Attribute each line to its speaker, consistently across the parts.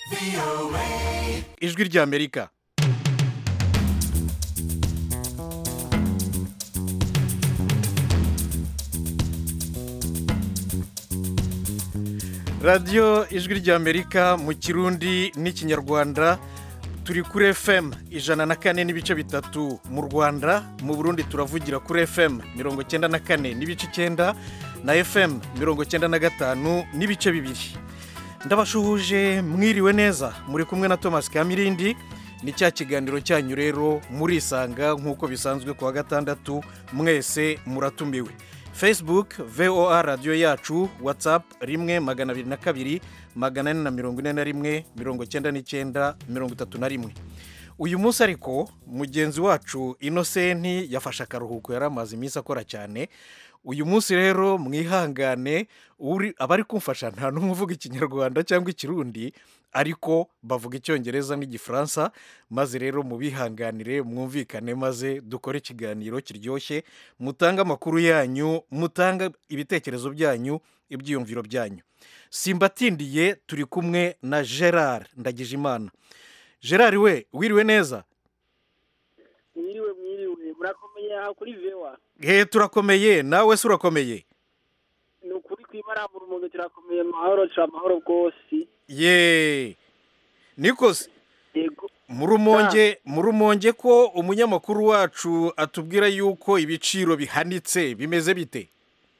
Speaker 1: ijwi ry'amerika radiyo ijwi ry'amerika mu kirundi n'ikinyarwanda turi kuri fm ijana na kane n'ibice bitatu mu rwanda mu burundi turavugira kuri fm mirongo cyenda na kane n'ibice icyenda na fm mirongo cyenda na gatanu n'ibice bibiri ndabashuhuje mwiriwe neza muri kumwe na thomas kamirindi ni cya kiganiro cyanyu rero murisanga nk'uko bisanzwe ku wa gatandatu mwese muratumiwe facebook voa radiyo yacu whatsapp rimwe magana abiri na kabiri magana ane na mirongo ine na rimwe mirongo icyenda n'icyenda mirongo itatu na rimwe uyu munsi ariko mugenzi wacu inosenti yafashe akaruhuko yari amaze iminsi akora cyane uyu munsi rero mwihangane abari kumfasha nta n'umwe uvuga ikinyarwanda cyangwa ikirundi ariko bavuga icyongereza n'igifaransa maze rero mubihanganire mwumvikane maze dukore ikiganiro kiryoshye mutange amakuru yanyu mutange ibitekerezo byanyu ibyiyumviro byanyu simbatindiye turi kumwe na gerard ndagijimana gerard we wiriwe neza
Speaker 2: mwiriwe mwiriwe murakomeye aha kuri vewa
Speaker 1: he turakomeye nawe se urakomeye
Speaker 2: ni ukuri kwibaramura umuntu turakomeye amahoro turi amahoro rwose
Speaker 1: ye nikose
Speaker 2: yego
Speaker 1: murumonge murumonge ko umunyamakuru wacu atubwira yuko ibiciro bihanitse bimeze bite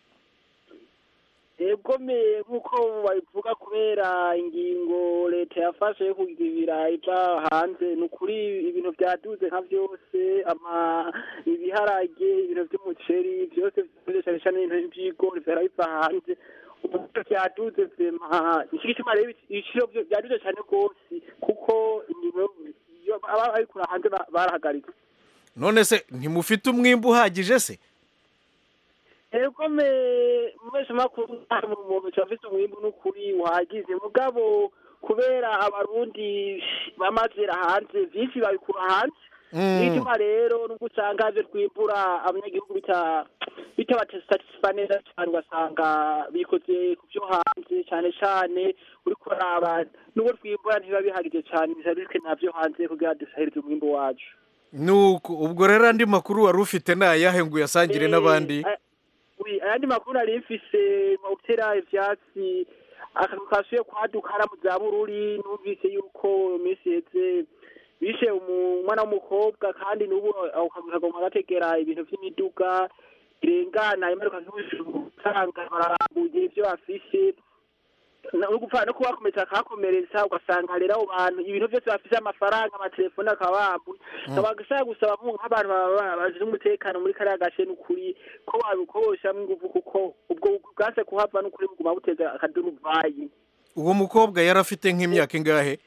Speaker 2: yegomeye nk'uko babivuga kubera ingingo leta yafashe yo kugibira iva hanze ni ukuri ibintu byaduze nka byose ama ibiharage ibintu by'umuceri byose byose cyane cyane ibintu by'ibigori byara biva hanze ubu byaduze vema nicyo gituma rero ibiciro byaduze cyane rwose kuko ingingo aba babikura hanze barahagaritse
Speaker 1: none se ntimufite umwimbu uhagije se
Speaker 2: ego me mwese makuru mu muntu cyafite umwimbu n'ukuri wagize mugabo kubera abarundi bamazira hanze vyinshi babikura hanze bituma rero nubwo usanga ivyo twimbura abanyagihugu bita bitabasatisfa neza cyane ugasanga bikoze ku vyo hanze cane cane uriko uraba nubwo twimbura ntibiba bihagije cane bisa bitwe navyo hanze kugira dusahirize umwimbu wacu
Speaker 1: nuko ubwo rero andi makuru wari ufite ni ayahe ngo uyasangire n'abandi
Speaker 2: ayandi makuru nari mfise mu gutera ivyatsi akantu kasuye kwaduka hara mu za bururi numvise yuko iminsi iheze bishe umwana w'umukobwa kandi n'ubu kagomba gategera ibintu vy'imiduga irengana imanuka nk'ubusanga bararambuye ivyo bafise no gupfa no kubakomeretsa akahakomeretsa ugasanga rero abo bantu ibintu byose bafise amafaranga amatelefone akaba bambuye nkaba gashaka gusaba nk'abantu bazi umutekano muri kariya gace n'ukuri ko babikoreshamwo ingufu kuko ubwo bwase kuhava n'ukuri buguma buteza akaduruvayi
Speaker 1: uwo mukobwa yari afite nk'imyaka ingahe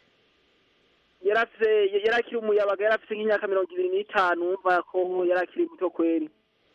Speaker 2: yarafise yarakiri umuyabaga yarafise nk'imyaka mirongo ibiri n'itanu wumva ko yarakiri muto kweri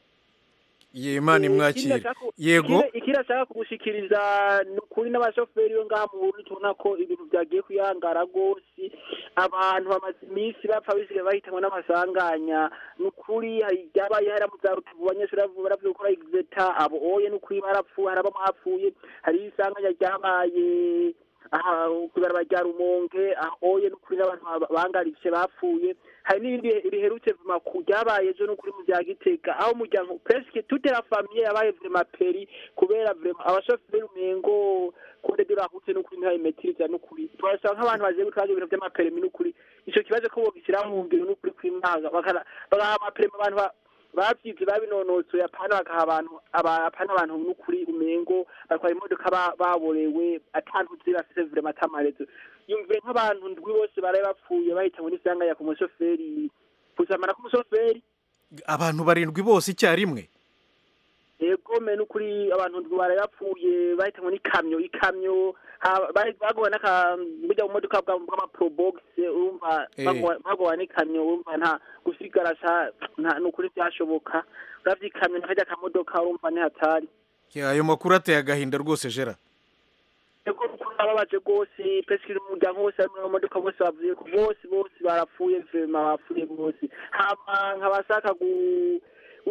Speaker 1: yemana imwakire yego
Speaker 2: ikindi ashaka kugushikiriza ni ukuri n'abashoferi bo ngaha mu Burundi tubona ko ibintu byagiye kuyangara rwose abantu bamaze iminsi bapfa bisigaye bahitanwa n'amasanganya ni ukuri hari ibyabaye hari mu za rutubu abanyeshuri baravuye gukora egizeta abo oye ni ukuri barapfuye hari abamo hapfuye hari isanganya ryabaye aha kubaraba rya rumonge ahoye n'ukuri n'abantu bangaritse bapfuye hari n'ibindi biherutse vuma ku ryabaye ejo n'ukuri mu bya gitega aho umuryango presque toute la famille yabaye vrema peri kubera vrema abashoferi umengo kode de la route n'ukuri ntibayimetiriza n'ukuri turasaba nk'abantu bagiye gutwara ibintu vy'amaperimi n'ukuri ico kibazo ko bogishyira mu ngiro n'ukuri kw'imaga bagaha amaperimi abantu babyize babinonosoye apana bagaha abantu apana abantu n'ukuri umengo batwara imodoka baborewe atantuzi bafise vrema atamarezo yumvire nk'abantu ndwi bose baraye bapfuye bahitanywe n'isanganya ku mushoferi kuzamana k'umushoferi
Speaker 1: abantu barindwi bose icyarimwe
Speaker 2: yego me n'ukuri abantu ndwi baraye bapfuye bahitanywe n'ikamyo ikamyo bagowe burya mu modoka bw'amaprobox urumva bagowe n'ikamyo urumva nta gusigara nta n'ukuri byashoboka uravye ikamyo nakajya akamodoka urumva ntihatari
Speaker 1: ayo makuru ateye agahinda rwose jera
Speaker 2: ego ababaje rwose presque umuryango wose ari mu modoka bose bavuye bose bose barapfuye vema bapfuye bose hama nkabashaka gu wi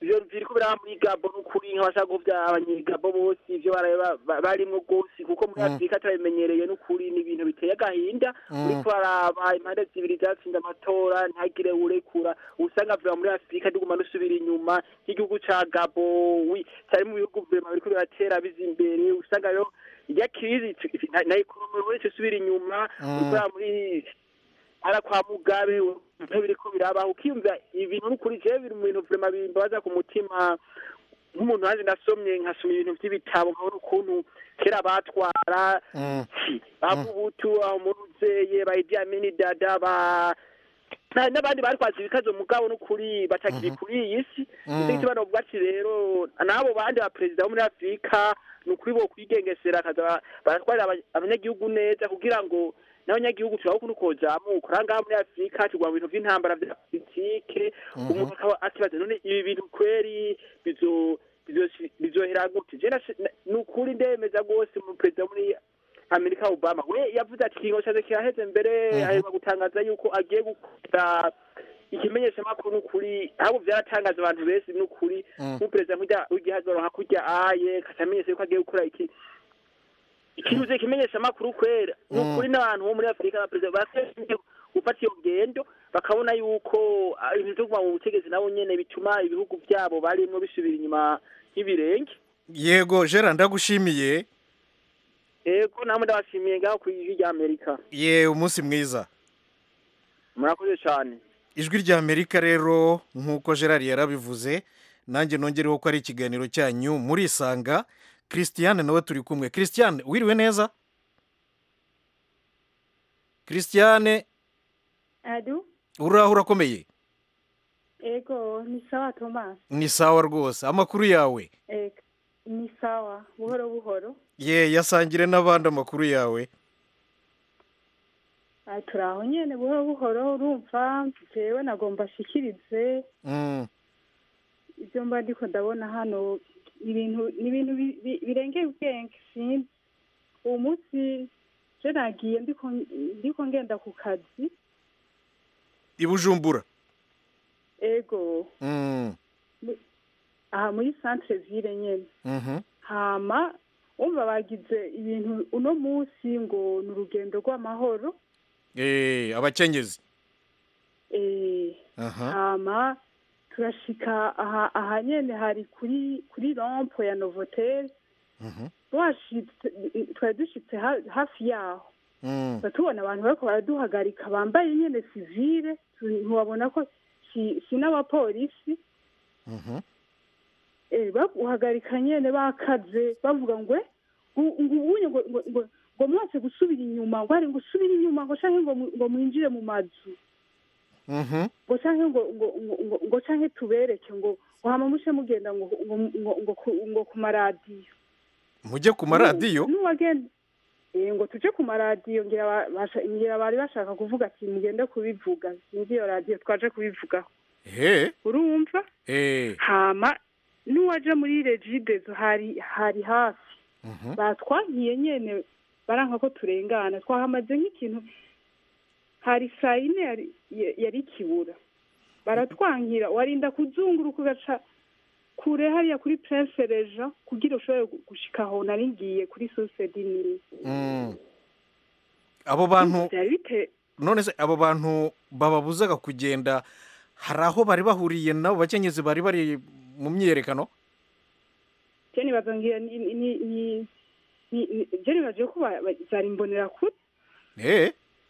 Speaker 2: ivyo biriko biraba muri gabo n'ukuri nk'abashaka kuvya abanyegabo bose ivyo baraye ba- ba- barimwo rwose kuko muri
Speaker 1: Mm.
Speaker 2: afurika turabimenyereye n'ukuri ni ibintu biteye agahinda
Speaker 1: Mm.
Speaker 2: uriko baraba impande zibiri zatsinze amatora ntihagire urekura usanga vuba muri afurika ndiguma dusubira inyuma nk'igihugu ca gabo wi cari mu bihugu vema biriko biratera biza imbere usanga rero irya kirizi na- na ekonomi wese usubira inyuma
Speaker 1: Mm.
Speaker 2: uriko uraba muri ara kwa mugabe ibintu biriko birabaho ukiyumva ibintu n'ukuri jewe biri mu bintu vrema bimbabaza ku mutima nk'umuntu wanje nasomye nkasoma ibintu vy'ibitabo nkabona ukuntu kera batwara
Speaker 1: Mm.
Speaker 2: abubutu umuruzeye ba Idi Amin dada ba na- n'abandi barikwaza ibikazo mugabo n'ukuri batakiri kuri iyi si
Speaker 1: Mm.
Speaker 2: nicyo gituma novuga ati rero n'abo bandi ba perezida bo muri afurika ni ukuri bo kwigengesera akaza ba- baratwarira aba- abanyagihugu neza kugira ngo n'abanyagihugu turabe ukuntu kozamuka ura ngaha muri afurika tugwa mu bintu vy'intambara vya politike umuntu akaba akibaza none ibi bintu kweri bizo bizo- bizohera gute je nasi- na- ni ukuri ndemeza rwose mu perezida wo muri amerika obama we yavuze ati ikingo caje kiraheze mbere
Speaker 1: Mhm.
Speaker 2: aheruka gutangaza yuko agiye gukora ikimenyeshamakuru n'ukuri ahubwo vyaratangaza abantu benshi n'ukuri
Speaker 1: Mm.
Speaker 2: nk'umuperezida nk'urya w'igihagararo nka kurya aye katamenyesha yuko agiye gukora iki ikintu je kimenyeshamakuru kwera
Speaker 1: Mm.
Speaker 2: n'ukuri n'abantu bo muri afurika abaperezida bakwiye gufata iyo ngendo bakabona yuko ah, ibintu vyo kuguma mu butegetsi nabo nyene bituma ibihugu vyabo barimwo bisubira inyuma y'ibirenge
Speaker 1: yego gerard ndagushimiye
Speaker 2: ego namwe ndabashimiye ngaho ku ijwi rya amerika
Speaker 1: ye umunsi mwiza
Speaker 2: murakoze cane
Speaker 1: ijwi rya amerika rero nk'uko gerard yarabivuze nanjye nongereho ko ari ikiganiro cyanyu murisanga christiane nawe turi kumwe christiane wiriwe neza christiane
Speaker 3: adu
Speaker 1: uraho urakomeye
Speaker 3: ego ni sawa thomas
Speaker 1: ni sawa rwose amakuru yawe
Speaker 3: ego ni sawa buhoro buhoro
Speaker 1: ye yasangire n'abandi amakuru yawe
Speaker 3: Ah, turi aho nyene buhoro buhoro urumva jewe nagomba nshikirize
Speaker 1: Mm,
Speaker 3: ibyo mba ndiko ndabona hano ibintu ni ibintu bi- bi- birengeye ubwenge sinzi uwo munsi je nagiye ndiko ndiko ngenda ku kazi
Speaker 1: i bujumbura
Speaker 3: ego
Speaker 1: Mm,
Speaker 3: aha muri centre ville nyene
Speaker 1: mhm.
Speaker 3: hama umva bagize ibintu uno munsi ngo ni urugendo rw'amahoro
Speaker 1: Eh, abakenyezi
Speaker 3: eh
Speaker 1: aha
Speaker 3: hama turashika aha aha nyene hari kuri kuri rompo ya novotel
Speaker 1: Mhm.
Speaker 3: twashitse twari dushitse ha- hafi yaho
Speaker 1: Mm,
Speaker 3: tuba tubona abantu bariko baraduhagarika bambaye nyene sivile tu- ntiwabona ko si si n'abapolisi
Speaker 1: mhm.
Speaker 3: eh baguhagarika nyene bakaze bavuga ngo "Eh, ngo- ngo ubunye ngo ngo- ngo ngo mwase gusubira inyuma ngo ari ngo usubire inyuma ngo canke ngo mu- ngo mwinjire mu mazu
Speaker 1: Mhm.
Speaker 3: ngo canke ngo ngo ngo ngo ngo canke tubereke ngo ngo hama mushe mugenda ngo ngo ngo ngo ku- ngo ku maradiyo
Speaker 1: mujye ku maradiyo
Speaker 3: n'uwagenda eh ngo tuje ku maradiyo ngira ba- basha- ngira bari bashaka kuvuga ati mugende kubivuga sinzi iyo radiyo twaje kubivugaho
Speaker 1: he
Speaker 3: urumva
Speaker 1: eh
Speaker 3: hama n'uwaje muri regidezo hari hari hafi
Speaker 1: mhm.
Speaker 3: batwankiye nyene baranka ko turengana twahamaze nk'ikintu hari saa yine yari ya- yari kibura baratwankira warinda kuzunguruka ugaca kure hariya kuri prince reja kugira ushobore gu- gushika aho nari ngiye kuri source dinini
Speaker 1: Mm. abo bantu
Speaker 3: byari bite
Speaker 1: none se abo bantu bababuzaga kugenda hari aho bari bahuriye nabo bakenyezi bari bari mu myiyerekano
Speaker 3: je nibaza ngira ni ni ni ni- ni- je nibaje ko ba- ba- zari mbonera kure
Speaker 1: eh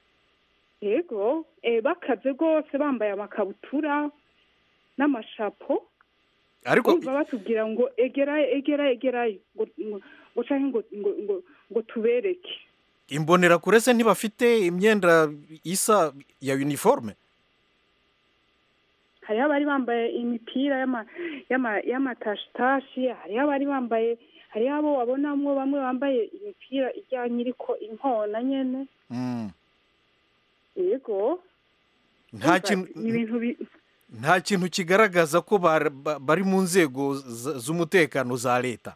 Speaker 3: yego eh, bakaze rwose bambaye amakabutura n'amashapo
Speaker 1: ariko
Speaker 3: kumva batubwira ngo egerayo egerayo egerayo ngo ngo ngo canke ngo ngo ngo ngo tubereke
Speaker 1: imbonerakure se ntibafite imyenda isa ya uniforme
Speaker 3: hariho abari bambaye imipira y'ama y'ama y'amatashitashi hariho abari bambaye hariho abo wabonamwo bamwe bambaye imipira ijyanye iriko inkona nyene
Speaker 1: Mm.
Speaker 3: yego
Speaker 1: nta
Speaker 3: Urumva,
Speaker 1: kintu
Speaker 3: ni ibintu bi-
Speaker 1: nta kintu kigaragaza ko bar- ba- bari mu nzego z- z'umutekano za leta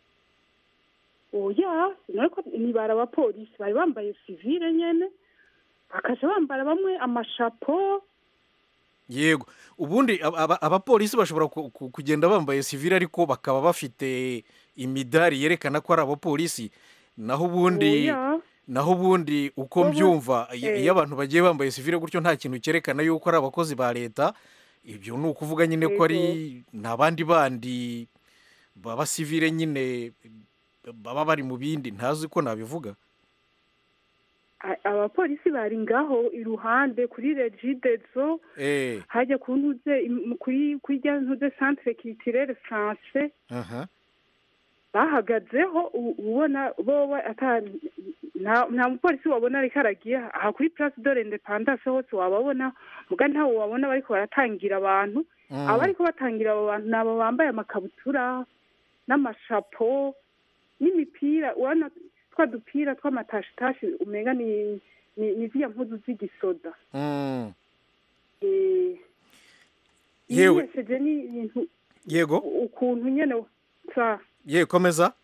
Speaker 3: oya ariko nibara abapolisi bari bambaye sivile nyene bakaja bambara bamwe amashapo
Speaker 1: yego ubundi aba- aba- abapolisi bashobora ku- ku- kugenda bambaye sivile ariko bakaba bafite imidari yerekana ko ari abapolisi naho ubundi
Speaker 3: Oya.
Speaker 1: naho ubundi uko
Speaker 3: Bo bo-
Speaker 1: mbyumva i-
Speaker 3: eh.
Speaker 1: iyo abantu bagiye bambaye sivile gutyo nta kintu cyerekana yuko ari abakozi ba leta ibyo ni ukuvuga nyine ko ari nta bandi bandi baba sivile nyine baba bari mu bindi ntazi ko nabivuga
Speaker 3: A- abapolisi bari ngaho iruhande kuri regidezo
Speaker 1: eh
Speaker 3: hajya ku ntuze im- kuri kuri rya ntuze centre culturelle français
Speaker 1: aha
Speaker 3: bahagazeho u- ubona boba ata nta nta mupolisi wabona ariko aragiye aha kuri place de l'independance hose wababona muga ntawe wabona bariko baratangira abantu
Speaker 1: Mm.
Speaker 3: abariko batangira abo bantu ni abo bambaye amakabutura n'amashapo n'imipira urabona twa dupira tw'amatashitashi umenga ni ni ni ziriya mpuzu z'igisoda
Speaker 1: Mm.
Speaker 3: Eh,
Speaker 1: Yewe.
Speaker 3: yiyesheje n'ibintu
Speaker 1: yego
Speaker 3: ukuntu nyene sa
Speaker 1: ye komeza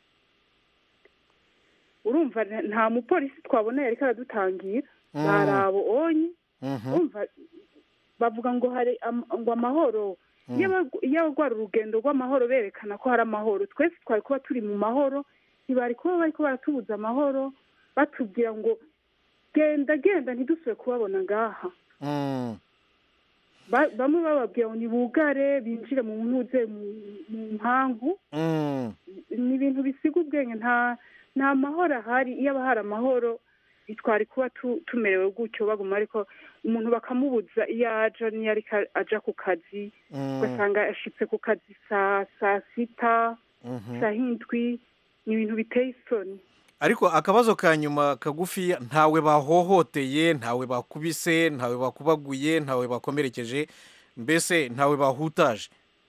Speaker 3: urumva nta- nta mupolisi twabona yariko aradutangira
Speaker 1: Mm.
Speaker 3: bari abo onye
Speaker 1: Mhm.
Speaker 3: urumva bavuga ngo hari am- ngo amahoro
Speaker 1: Mm.
Speaker 3: iyo aba- iyo rwari urugendo rw'amahoro berekana ko hari amahoro twese twari kuba turi mu mahoro ntibari kuba bariko baratubuza amahoro batubwira ngo genda genda ntidusubire kubabona ngaha
Speaker 1: Mm.
Speaker 3: Ba- bamwe bababwira ngo nibugare binjire mu ntuze mu- mu mpangu
Speaker 1: Mm.
Speaker 3: ni ibintu bisiga ubwenge nta nta mahoro ahari iyo aba hari amahoro ntitwari kuba tu- tumerewe gutyo baguma ariko umuntu bakamubuza iyo aja n'iyo ariko aja ku kazi
Speaker 1: Mm.
Speaker 3: ugasanga ashitse ku kazi saa saa sita
Speaker 1: Mhm.
Speaker 3: saa hindwi ni ibintu biteye isoni
Speaker 1: ariko akabazo ka nyuma kagufi ntawe bahohoteye ntawe bakubise ntawe bakubaguye ntawe bakomerekeje mbese ntawe bahutaje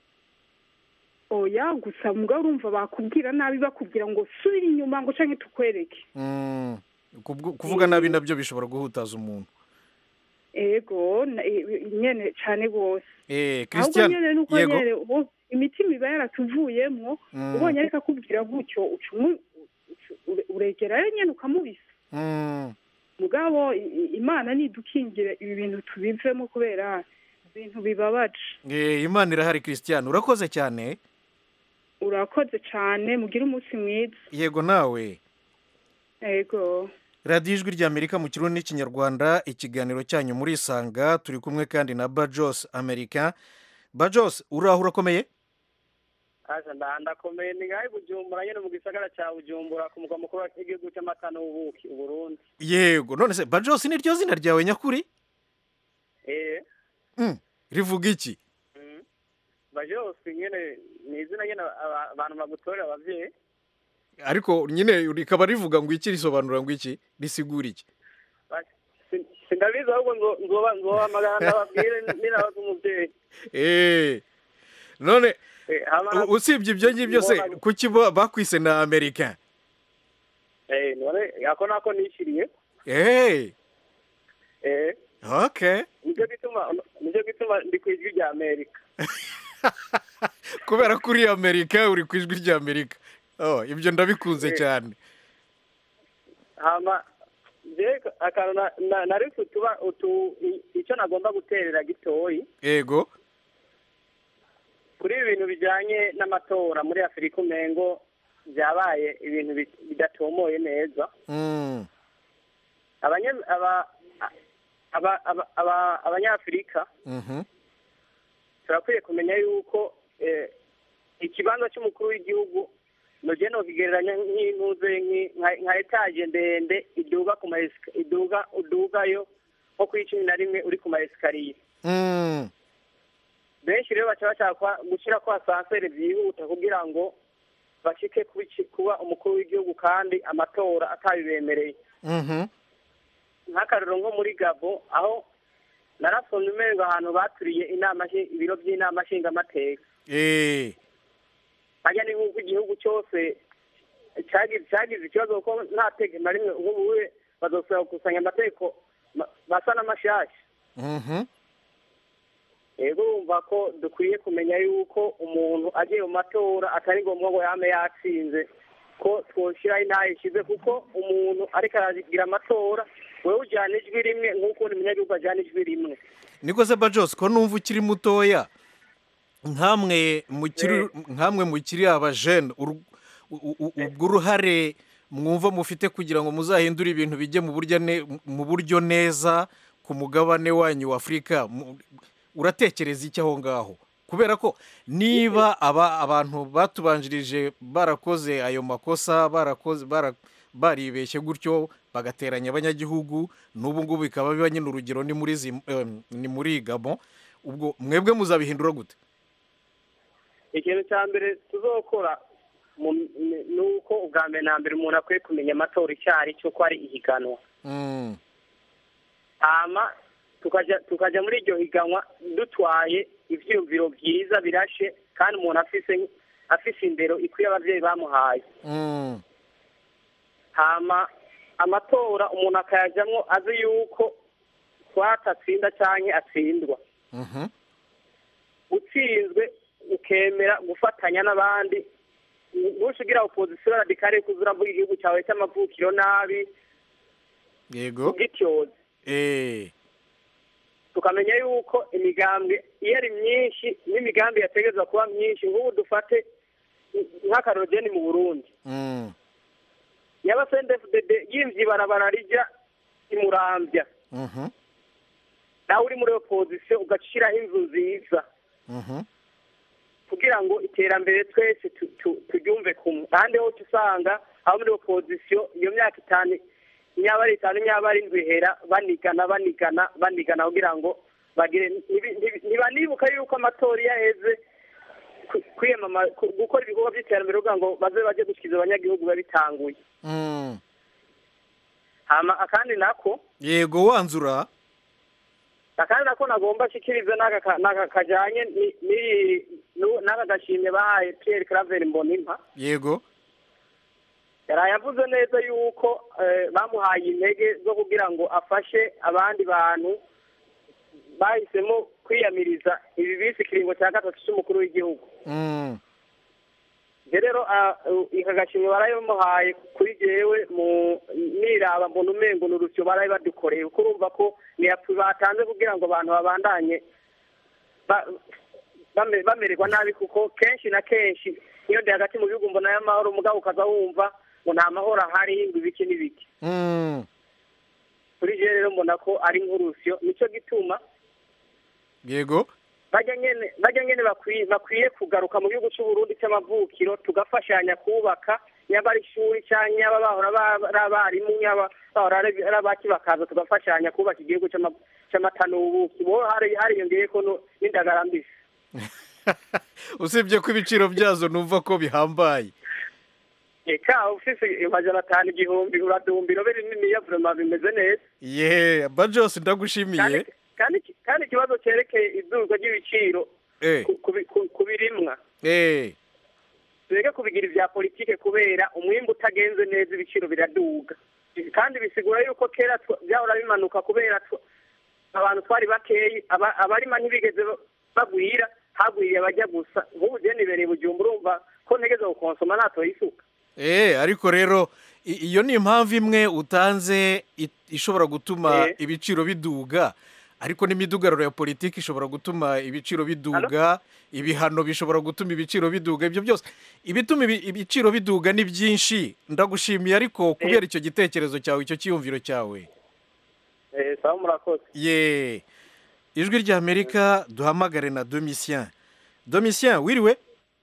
Speaker 3: oya gusa mugabo urumva bakubwira nabi bakubwira ngo subira inyuma ngo canke tukwereke
Speaker 1: Mm. Kubwo- kuvuga nabi nabyo bishobora guhutaza umuntu
Speaker 3: ego na- e- nyene cane rwose
Speaker 1: eh
Speaker 3: ahubwo
Speaker 1: christian
Speaker 3: nyene nuko
Speaker 1: yego
Speaker 3: nyene ubu imitima iba yaratuvuyemwo
Speaker 1: Mm.
Speaker 3: ubonye ariko akubwira gutyo uca umu- uca- ure- uregerayo nyene ukamubisa
Speaker 1: Mm.
Speaker 3: mugabo i- i- imana nidukingire ibi bintu tubivemo kubera ibintu bibabaje
Speaker 1: Eh, imana irahari christian urakoze cyane
Speaker 3: urakoze cane mugire umunsi mwiza
Speaker 1: yego nawe
Speaker 3: ego
Speaker 1: radiyo ijwi ry'amerika mu kirundi n'ikinyarwanda ikiganiro cyanyu muri isanga turi kumwe kandi na bajos amerika bajos uraho urakomeye
Speaker 4: Aza nda ndakomeye ni ngahe Bujumbura nyene mu gisagara ca Bujumbura ku mugwa mukuru w'igihugu c'amata n'ubuki Uburundi.
Speaker 1: yego none se bajos ni ryo zina ryawe nyakuri
Speaker 4: Eh.
Speaker 1: Mm, rivuga iki
Speaker 4: Mm. Bajosi nyene ni izina nyene aba- abantu bagutorera abavyeyi.
Speaker 1: ariko nyine rikaba rivuga ngo iki risobanura ngo iki risigura iki
Speaker 4: Ba- sin- Sindabizi ahubwo nzo- nzoba nzohamagara ndababwire ninabaza umuvyeyi.
Speaker 1: Eh, none
Speaker 4: Eh, hama
Speaker 1: u- usibye ibyo ngibyo se
Speaker 4: Nzoba-
Speaker 1: kuki bo bakwise na amerika
Speaker 4: eh none ako nako nishiriye.
Speaker 1: Eh,
Speaker 4: Eh.
Speaker 1: okay
Speaker 4: Nico gituma nico gituma ndi kwijwi rya Amerika.
Speaker 1: kubera ko uri amerika uri ku ijwi ry'amerika oh, ibyo ndabikunze
Speaker 4: Eh.
Speaker 1: cyane
Speaker 4: hama je akantu na- na- nari kutuba utu i- ico nagomba guterera gitoyi
Speaker 1: yego
Speaker 4: kuri ibi bintu bijanye n'amatora muri afurika umengo byabaye ibintu bi- bidatomoye neza
Speaker 1: Mm,
Speaker 4: Abanye- aba- aba- aba- aba- abanyafurika
Speaker 1: mhm,
Speaker 4: turakwiye kumenya yuko eh, ikibanza cy'umukuru w'igihugu nogiye nokigereranya nk'intuze nki- nka- nka etaje ndende iduga ku ma esika- iduga udugayo nko kuri cumi na rimwe uri ku ma esikariye
Speaker 1: mm,
Speaker 4: benshi rero baca bashaka gushyira ko asanseri byihuta kugira ngo bashike kubi- kuba umukuru w'igihugu kandi amatora atabibemereye
Speaker 1: mhm,
Speaker 4: nk'akarero nko muri gabo aho narasomye umengo ahantu baturiye inama nshi- ibiro by'inama nshingamateka
Speaker 1: eh,
Speaker 4: hajya ni nk'uko igihugu cyose cyagize cyagize ikibazo kuko nta tege na rimwe ubu buwe bazosaba gukusanya amategeko ma- basa n'amashyashya
Speaker 1: mhm,
Speaker 4: rero urumva ko dukwiye kumenya yuko umuntu agiye mu matora atari ngombwa ngo yame yatsinze ko twoshyiraho intaha ishize kuko umuntu ariko aragira amatora wowe ujyana ijwi rimwe nk'uko undi munyagihugu ajyana ijwi rimwe
Speaker 1: niko se bajos ko numva ukiri mutoya nkamwe mukiri nkamwe mukiri abajene uru- u- u- ubwo uruhare mwumva mufite kugira ngo muzahindure ibintu bijye mu buryo ne- mu buryo neza ku mugabane wanyu wa afurika mu- uratekereza iki aho ngaho kubera ko niba aba abantu batubanjirije barakoze ayo makosa barakoze bara- baribeshye gutyo bagateranya abanyagihugu n'ubu ngubu bikaba biba nyine urugero ni muri Zim- eh, ni muri gabo ubwo mwebwe muzabihindura gute
Speaker 4: ikintu cya mbere tuzokora mu- ni ni uko ubwa mbere na mbere umuntu akwiye kumenya amatora icyo ari cyo ko ari ihiganwa
Speaker 1: Mm,
Speaker 4: hama tukajya tukajya muri iryo higanwa dutwaye ibyiyumviro byiza birashe kandi umuntu afise afise indero ikwiye ababyeyi bamuhaye
Speaker 1: mm,
Speaker 4: hama amatora umuntu akayajyamo azi yuko twatatsinda cyangwa atsindwa
Speaker 1: mhm,
Speaker 4: utsinzwe ukemera gufatanya n'abandi ntushigira opozisiyo radikare kuza uravuga igihugu cyawe cy'amavukiro nabi
Speaker 1: yego
Speaker 4: ubwityoze
Speaker 1: eh
Speaker 4: tukamenya yuko imigambi iyo ari myinshi n'imigambi yategerezwa kuba myinshi nk'ubu dufate nk'akarogeni mu burundi
Speaker 1: mm,
Speaker 4: yaba sendefudede yimvye ibarabara rija imurambya
Speaker 1: mhm,
Speaker 4: nawe uri muri opozisiyo ugashiraho inzu nziza
Speaker 1: mhm,
Speaker 4: kugira ngo iterambere twese tu- tu- turyumve kumwe ahandi hose usanga abo muri opozisiyo iyo myaka itanu nyaba ari itanu nyaba ari indwi ihera banigana banigana banigana kugira ngo bagire ntibi- ntibi- ntibanibuka yuko amatora iyo aheze ku- kwiyamama ku- gukora ibikorwa by'iterambere kugira ngo baze baje gushyikiza abanyagihugu biba bitanguye
Speaker 1: mm.
Speaker 4: hama akandi nako
Speaker 1: yego wanzura
Speaker 4: akandi nako nagomba nshikirize n'aka ka- n'aka kajanye ni- ni- nu- n'aka gashimye bahaye Pierre Claver Mbonimpa
Speaker 1: yego
Speaker 4: yaraye avuze neza yuko eh, bamuhaye intege zo kugira ngo afashe abandi bantu bahisemo kwiyamiriza ibi bise ikiringo cya gatatu cy'umukuru w'igihugu
Speaker 1: mm,
Speaker 4: je rero ah, uh, ika gashimwe barayimuhaye kuri jewe mu niraba mbona umengo ni urusyo baraye badukoreye kuko urumva ko niyapfu batanze kugira ngo abantu babandanye ba- bame- bamererwa nabi kuko kenshi na kenshi iyo ndi hagati mu bihugu mbona y'amahoro mugabo ukaza wumva ngo nta mahoro ahari ngo ibiki n'ibiki
Speaker 1: mm,
Speaker 4: kuri je rero mbona ko ari nk'urusyo nico gituma
Speaker 1: yego
Speaker 4: bajya nyene bajya nyene bakwiye bakwiye kugaruka mu gihugu cy'uburundi cy'amavukiro tugafashanya kubaka nyaba ari ishuri cyangwa nyaba bahora ba- ari abarimu nyaba bahora ari ari abaki bakaza tugafashanya kubaka igihugu cy'ama- cy'amata n'ubuki bo hari hariyongeyeko no- n'indagara mbisi
Speaker 1: usibye ko ibiciro byazo numva ko bihambaye
Speaker 4: eka ufise amajana atanu igihumbi uradumba irobe rininiya vurema bimeze neza
Speaker 1: ye bajos
Speaker 4: kandi
Speaker 1: ndagushimiye
Speaker 4: kandi kandi ikibazo cyerekeye idurwa ry'ibiciro
Speaker 1: eh
Speaker 4: ku- ku bi- ku- ku birimwa
Speaker 1: eh
Speaker 4: tureke kubigira ibya politike kubera umwimbu utagenze neza ibiciro biraduga kandi bisigura yuko kera twa- byahora bimanuka kubera twa- abantu twari bakeyi aba- abarima ntibigeze ba- bagwira hagwiriye abajya gusa nk'ubu je nibereye bujumba urumva ko ntegeza gukonsoma natoye isuka
Speaker 1: Eh, ariko rero i- iyo ni impamvu imwe utanze i- ishobora gutuma
Speaker 4: Eh.
Speaker 1: ibiciro biduga ariko n'imidugararo ya politiki ishobora gutuma ibiciro biduga ibihano bishobora gutuma ibiciro biduga ibyo byose ibituma ibi- ibiciro biduga ni byinshi ndagushimiye ariko kubera icyo gitekerezo cyawe icyo cyiyumviro cyawe
Speaker 4: Eh, sawa murakoze
Speaker 1: ye ijwi ry'amerika duhamagare na domitien domitien wiriwe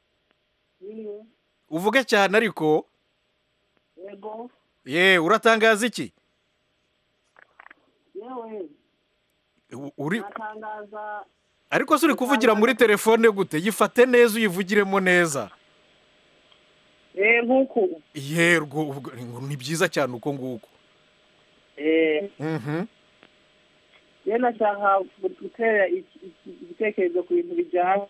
Speaker 1: uvuge cyane ariko
Speaker 5: yego
Speaker 1: ye uratangaza iki
Speaker 5: yewe
Speaker 1: U- uri
Speaker 5: natangaza
Speaker 1: ariko se uri kuvugira muri telefone gute yifate neza uyivugiremo neza
Speaker 5: eh nk'uku
Speaker 1: yerwo ubwo- ni byiza cyane uko nguko
Speaker 5: eh
Speaker 1: Mhm.
Speaker 5: ye nashaka gutera iki- iki- igitekerezo ku bintu bijyanye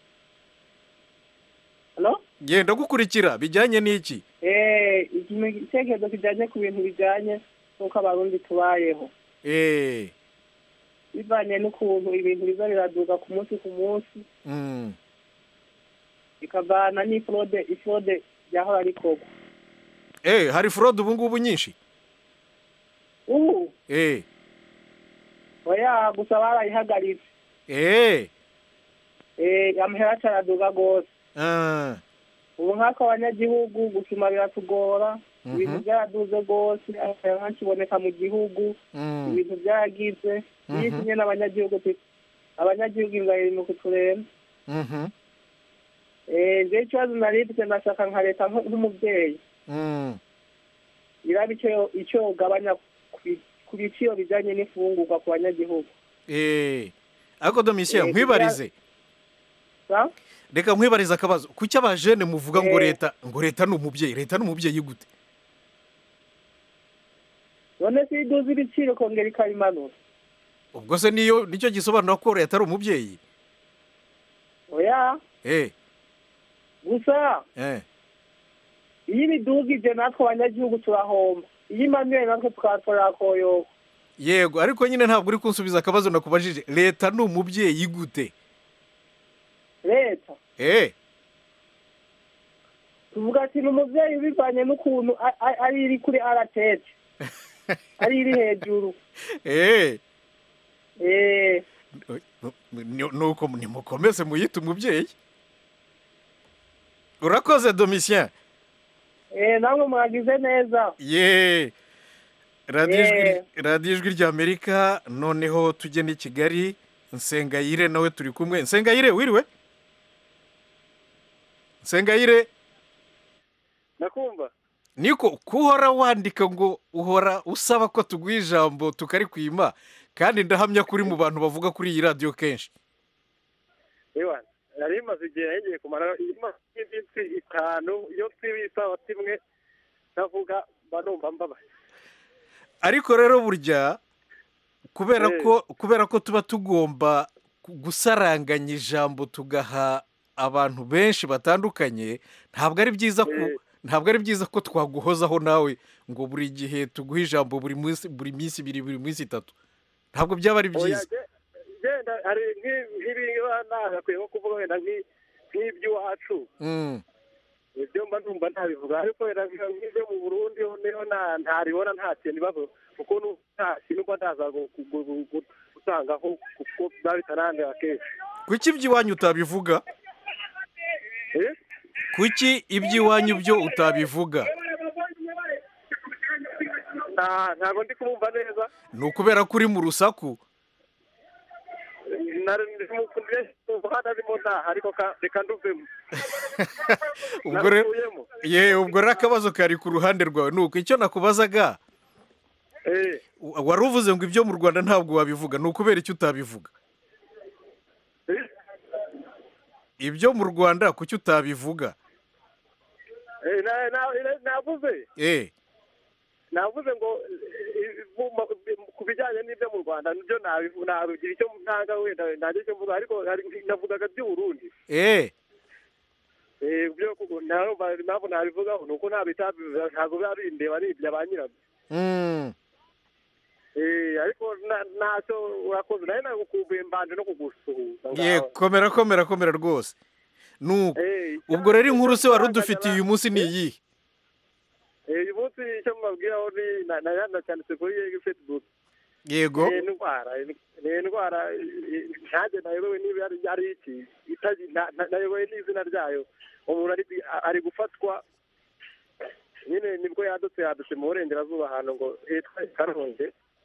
Speaker 5: halo
Speaker 1: genda gukurikira bijyanye n'iki
Speaker 5: eh ikintu igitekerezo kijyanye ku bintu bijyanye n'uko abarundi tubayeho
Speaker 1: Eh,
Speaker 5: bivanye n'ukuntu ibintu biza biraduka ku munsi ku munsi
Speaker 1: mm.
Speaker 5: bikavana n'ifurode ifurode ryahora rikorwa
Speaker 1: Eh, hari forode ubu ngubu nyinshi
Speaker 5: ubu
Speaker 1: eh
Speaker 5: oya gusa barayihagaritse
Speaker 1: eh
Speaker 5: eh amahera acaraduga rwose
Speaker 1: ah
Speaker 5: ubu nk'ako abanyagihugu gusuma biratugora
Speaker 1: Mhm.
Speaker 5: ibintu byaraduze rwose amahera ntakiboneka mu gihugu
Speaker 1: mm,
Speaker 5: ibintu byaragize iyo
Speaker 1: Mhm.
Speaker 5: kimwe n'abanyagihugu tu- abanyagihugu inzara iri mu kuturemba
Speaker 1: mhm,
Speaker 5: eh je ikibazo nari mfite ndashaka nka leta nk- nk'umubyeyi
Speaker 1: mm.
Speaker 5: iraba icyo icyo ugabanya ku bi- ku biciro bijyanye n'imfungurwa ku banyagihugu
Speaker 1: eh ariko domitien
Speaker 5: Eh,
Speaker 1: nkwibarize
Speaker 5: sa
Speaker 1: reka nkwibarize akabazo kuki abajene muvuga ngo
Speaker 5: Eh.
Speaker 1: leta ngo leta ni umubyeyi leta ni umubyeyi gute
Speaker 5: none se iyo iduza ibiciro ikongera ikabimanura
Speaker 1: ubwo se niyo nicyo gisobanura ko leta ari umubyeyi
Speaker 5: oya
Speaker 1: eh
Speaker 5: gusa
Speaker 1: eh
Speaker 5: iyo ibidugije natwe abanyagihugu turahomba iyo imanuye natwe tukahatorera koyoka
Speaker 1: yego ariko nyine ntabwo uri kunsubiza akabazo nakubajije leta ni umubyeyi gute
Speaker 5: leta
Speaker 1: eh
Speaker 5: tuvuga ati ni umubyeyi ubivanye n'ukuntu a- a- ari iri kuri aratete ari iri hejuru
Speaker 1: eh
Speaker 5: eh
Speaker 1: Ni- nuko nimukomeze muyite umubyeyi urakoze domitien
Speaker 5: eh namwe mwagize neza
Speaker 1: ye radiyo ijwi
Speaker 5: Yeah.
Speaker 1: radiyo ijwi ry'amerika noneho tujye n'i kigali nsengayire nawe turi kumwe nsengayire wiriwe nsengayire
Speaker 4: nakumva
Speaker 1: niko kuhora wandika ngo uhora usaba ko tuguha ijambo tukarikwima kandi ndahamya ko uri mu bantu bavuga kuri iyi radiyo kenshi
Speaker 4: ewa nari maze igihe yagiye kumara iminsi itanu iyo nsiba isaha kimwe navuga mba numva mbabaye
Speaker 1: ariko rero burya kubera
Speaker 4: Eh.
Speaker 1: ko kubera ko tuba tugomba gu- gusaranganya ijambo tugaha abantu benshi batandukanye ntabwo ari byiza ko
Speaker 4: Eh.
Speaker 1: ntabwo ari byiza ko twaguhozaho nawe ngo buri gihe tuguhe ijambo buri munsi buri minsi ibiri buri minsi itatu ntabwo byaba ari
Speaker 4: oya
Speaker 1: byiza
Speaker 4: ge- genda hari nk'i- nk'ibiba nagakwiye nko kuvuga wenda nk'i- nk'iby'iwacu
Speaker 1: Mm.
Speaker 4: ibyo mba numva ntabivuga ariko wenda nk- nk'ibyo mu burundi ho niho nta- ntaribona nta kintu ibibazo kuko nu- nta kintu mba ndaza gu- gu- gu- gu- gutangaho kuko biba bitanandira kenshi
Speaker 1: kuki iby'iwanyu utabivuga
Speaker 4: Eh?
Speaker 1: kuki iby'iwanyu byo utabivuga
Speaker 4: Nta- ntabwo ndi kumva neza
Speaker 1: ni ukubera ko uri mu rusaku
Speaker 4: umuhanda arimo ntaha ariko ka- reka nduvemo
Speaker 1: ubwo rero
Speaker 4: Nakuyemo.
Speaker 1: ye ubwo rero akabazo kari ku ruhande rwawe ni uko icyo nakubazaga
Speaker 4: Eh,
Speaker 1: wari uvuze ngo ibyo mu rwanda ntabwo wabivuga ni ukubera icyo utabivuga
Speaker 4: eh,
Speaker 1: ibyo mu rwanda kuki utabivuga
Speaker 4: eh, na- na- na- navuze
Speaker 1: eh
Speaker 4: navuze ngo eh, mu- ma- ku bijyanye n'ibyo mu rwanda nibyo nabivu- nabigira icyo ntanga wenda ntagira icyo mvuga ariko hari- navugaga by'uburundi
Speaker 1: eh
Speaker 4: Eh, byo kuko ntarumva impamvu nabivugaho ni uko ntabitabivuga ntabwo biba bindeba ni ibya ba nyirabyo
Speaker 1: mm.
Speaker 4: Eh, ariko na- ntacyo urakoze nawe nagukumbuye mbanje no kugusuhuza
Speaker 1: ye
Speaker 4: ngaho.
Speaker 1: komera komera komera rwose nuko
Speaker 4: Eh,
Speaker 1: ubwo rero inkuru se wari
Speaker 4: icyo
Speaker 1: udufitiye uyu munsi ni iyihe
Speaker 4: Eh, uyu munsi icyo mubabwiraho ni na- na- nacyanditse kuri facebook
Speaker 1: yego
Speaker 4: ni indwara ni indwara eh, ntanjye nayobewe niba ari ari iki itazi- na- na- nayobewe n'izina ryayo umuntu ari ari gufatwa nyine nibwo yadutse yadutse mu burengerazuba ahantu ngo hitwa i karonge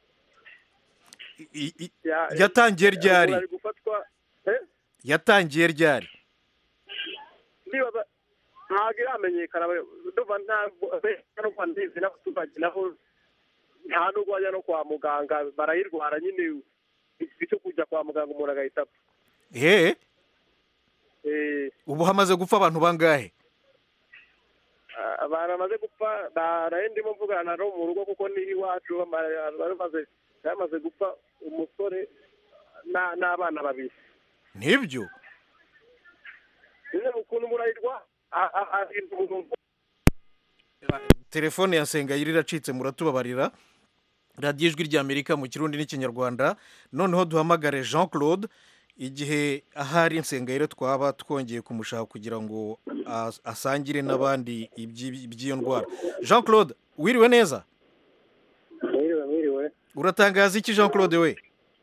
Speaker 1: I- i-
Speaker 4: Ya-
Speaker 1: yatangiye ryari
Speaker 4: umuntu ari gufatwa eh?
Speaker 1: yatangiye ryari
Speaker 4: ndibaza ntabwo iramenyekana ndumva ntabwo n'uko ndizi n'abaturage nabo nta nubwo bajya no kwa muganga barayirwara nyine icyo kujya kwa muganga umuntu agahita apfa
Speaker 1: eh
Speaker 4: Eh,
Speaker 1: ubu hamaze gupfa abantu bangahe
Speaker 4: abantu bamaze gupfa naraye ndimo mvugana no mu rugo kuko ni iwacu bama- bamaze bamaze gupfa umusore na- n'abana babiri
Speaker 1: nibyo
Speaker 4: nyine ukuntu umuntu ayirwa ahinda umuntu
Speaker 1: telefone ya sengayire iracitse muratubabarira radiyo ijwi ry'amerika mu kirundi n'ikinyarwanda noneho duhamagare jean claude igihe ahari nsengayire twaba twongeye kumushaka kugira ngo as- asangire n'abandi iby'i- iby'iyo ndwara jean claude wiriwe neza
Speaker 4: mwiriwe mwiriwe
Speaker 1: uratangaza iki jean claude we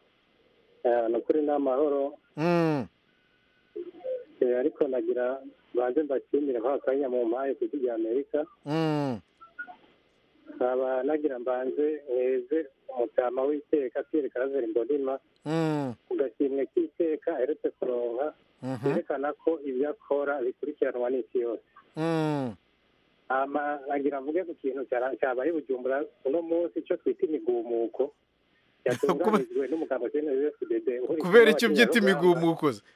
Speaker 6: ni ukuri ni amahoro
Speaker 1: Mm,
Speaker 6: Eh, ariko nagira banze mbashimire nk'aka kanya mu mpaye ku rya amerika
Speaker 1: mm.
Speaker 6: nkaba nagira mbanze mweze umutama w'iteka pierre karaveri mbonima
Speaker 1: Mm,
Speaker 6: ku gashimwe k'iteka aherutse kuronka
Speaker 1: mhm,
Speaker 6: yerekana ko ibyo akora bikurikiranwa n'isi yose
Speaker 1: mm.
Speaker 6: hama nagira mvuge ku kintu cyara- cyabaye i bujumbura uno munsi icyo twita imigumuko yatunganijwe n'umugabo cnfdd
Speaker 1: kubera icyo ubyita imigumuko se?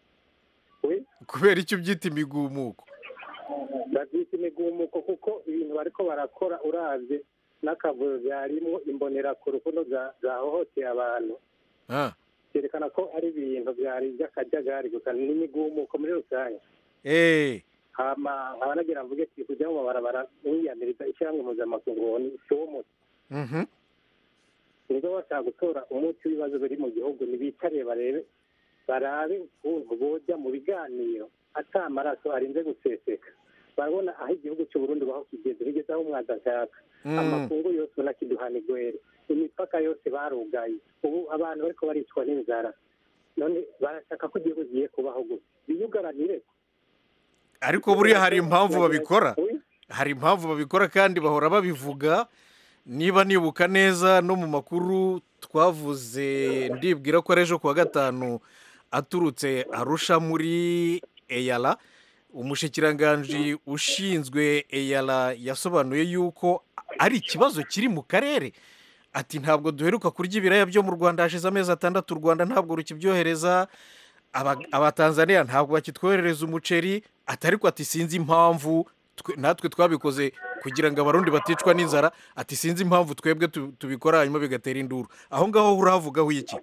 Speaker 1: kubera icyo ubyita imigumuko
Speaker 6: babyita imigumuko kuko ibintu bariko barakora uravye n'akavuyo byarimwo imbonerakure ukuntu za- zahohoteye abantu
Speaker 1: Ah,
Speaker 6: byerekana ko ari ibintu byari by'akajagari gusa n'imigumuko muri rusange
Speaker 1: eh,
Speaker 6: hama nkaba nagira mvuge ati kujya mu mabarabara mwiyamiriza ishyirahamwe mpuzamakungu ni somo
Speaker 1: mhm,
Speaker 6: niba bashaka gutora umuti w'ibibazo biri mu gihugu ntibicare barebe barabe ukuntu boja mu biganiro ata amaraso arinze guseseka barabona aho igihugu cy'uburundi baho kigeze bigeze aho umwanzi ashaka
Speaker 1: mm.
Speaker 6: amakungu yose ubona kiduhana igwere imipaka yose barugaye ubu abantu bariko baricwa n'inzara none barashaka ko igihugu kigiye kubaho gusa biyugaranire
Speaker 1: ariko buriya hari impamvu babikora
Speaker 6: Oui.
Speaker 1: hari impamvu babikora kandi bahora babivuga niba nibuka neza no mu makuru twavuze ndibwira ko ari ejo kuwa gatanu aturutse arusha muri eyara umushikiranganji ushinzwe eyara yasobanuye yuko ari ikibazo kiri mu karere ati ntabwo duheruka kurya ibiraya byo mu rwanda hashize amezi atandatu u rwanda ntabwo rukibyohereza aba- abatanzaniya ntabwo bakitwoherereza umuceri ati ariko ati sinzi impamvu twe- natwe twabikoze kugira ngo abarundi baticwa n'inzara ati sinzi impamvu twebwe tu- tubikora hanyuma bigatera induru aho ngaho urahavugaho iki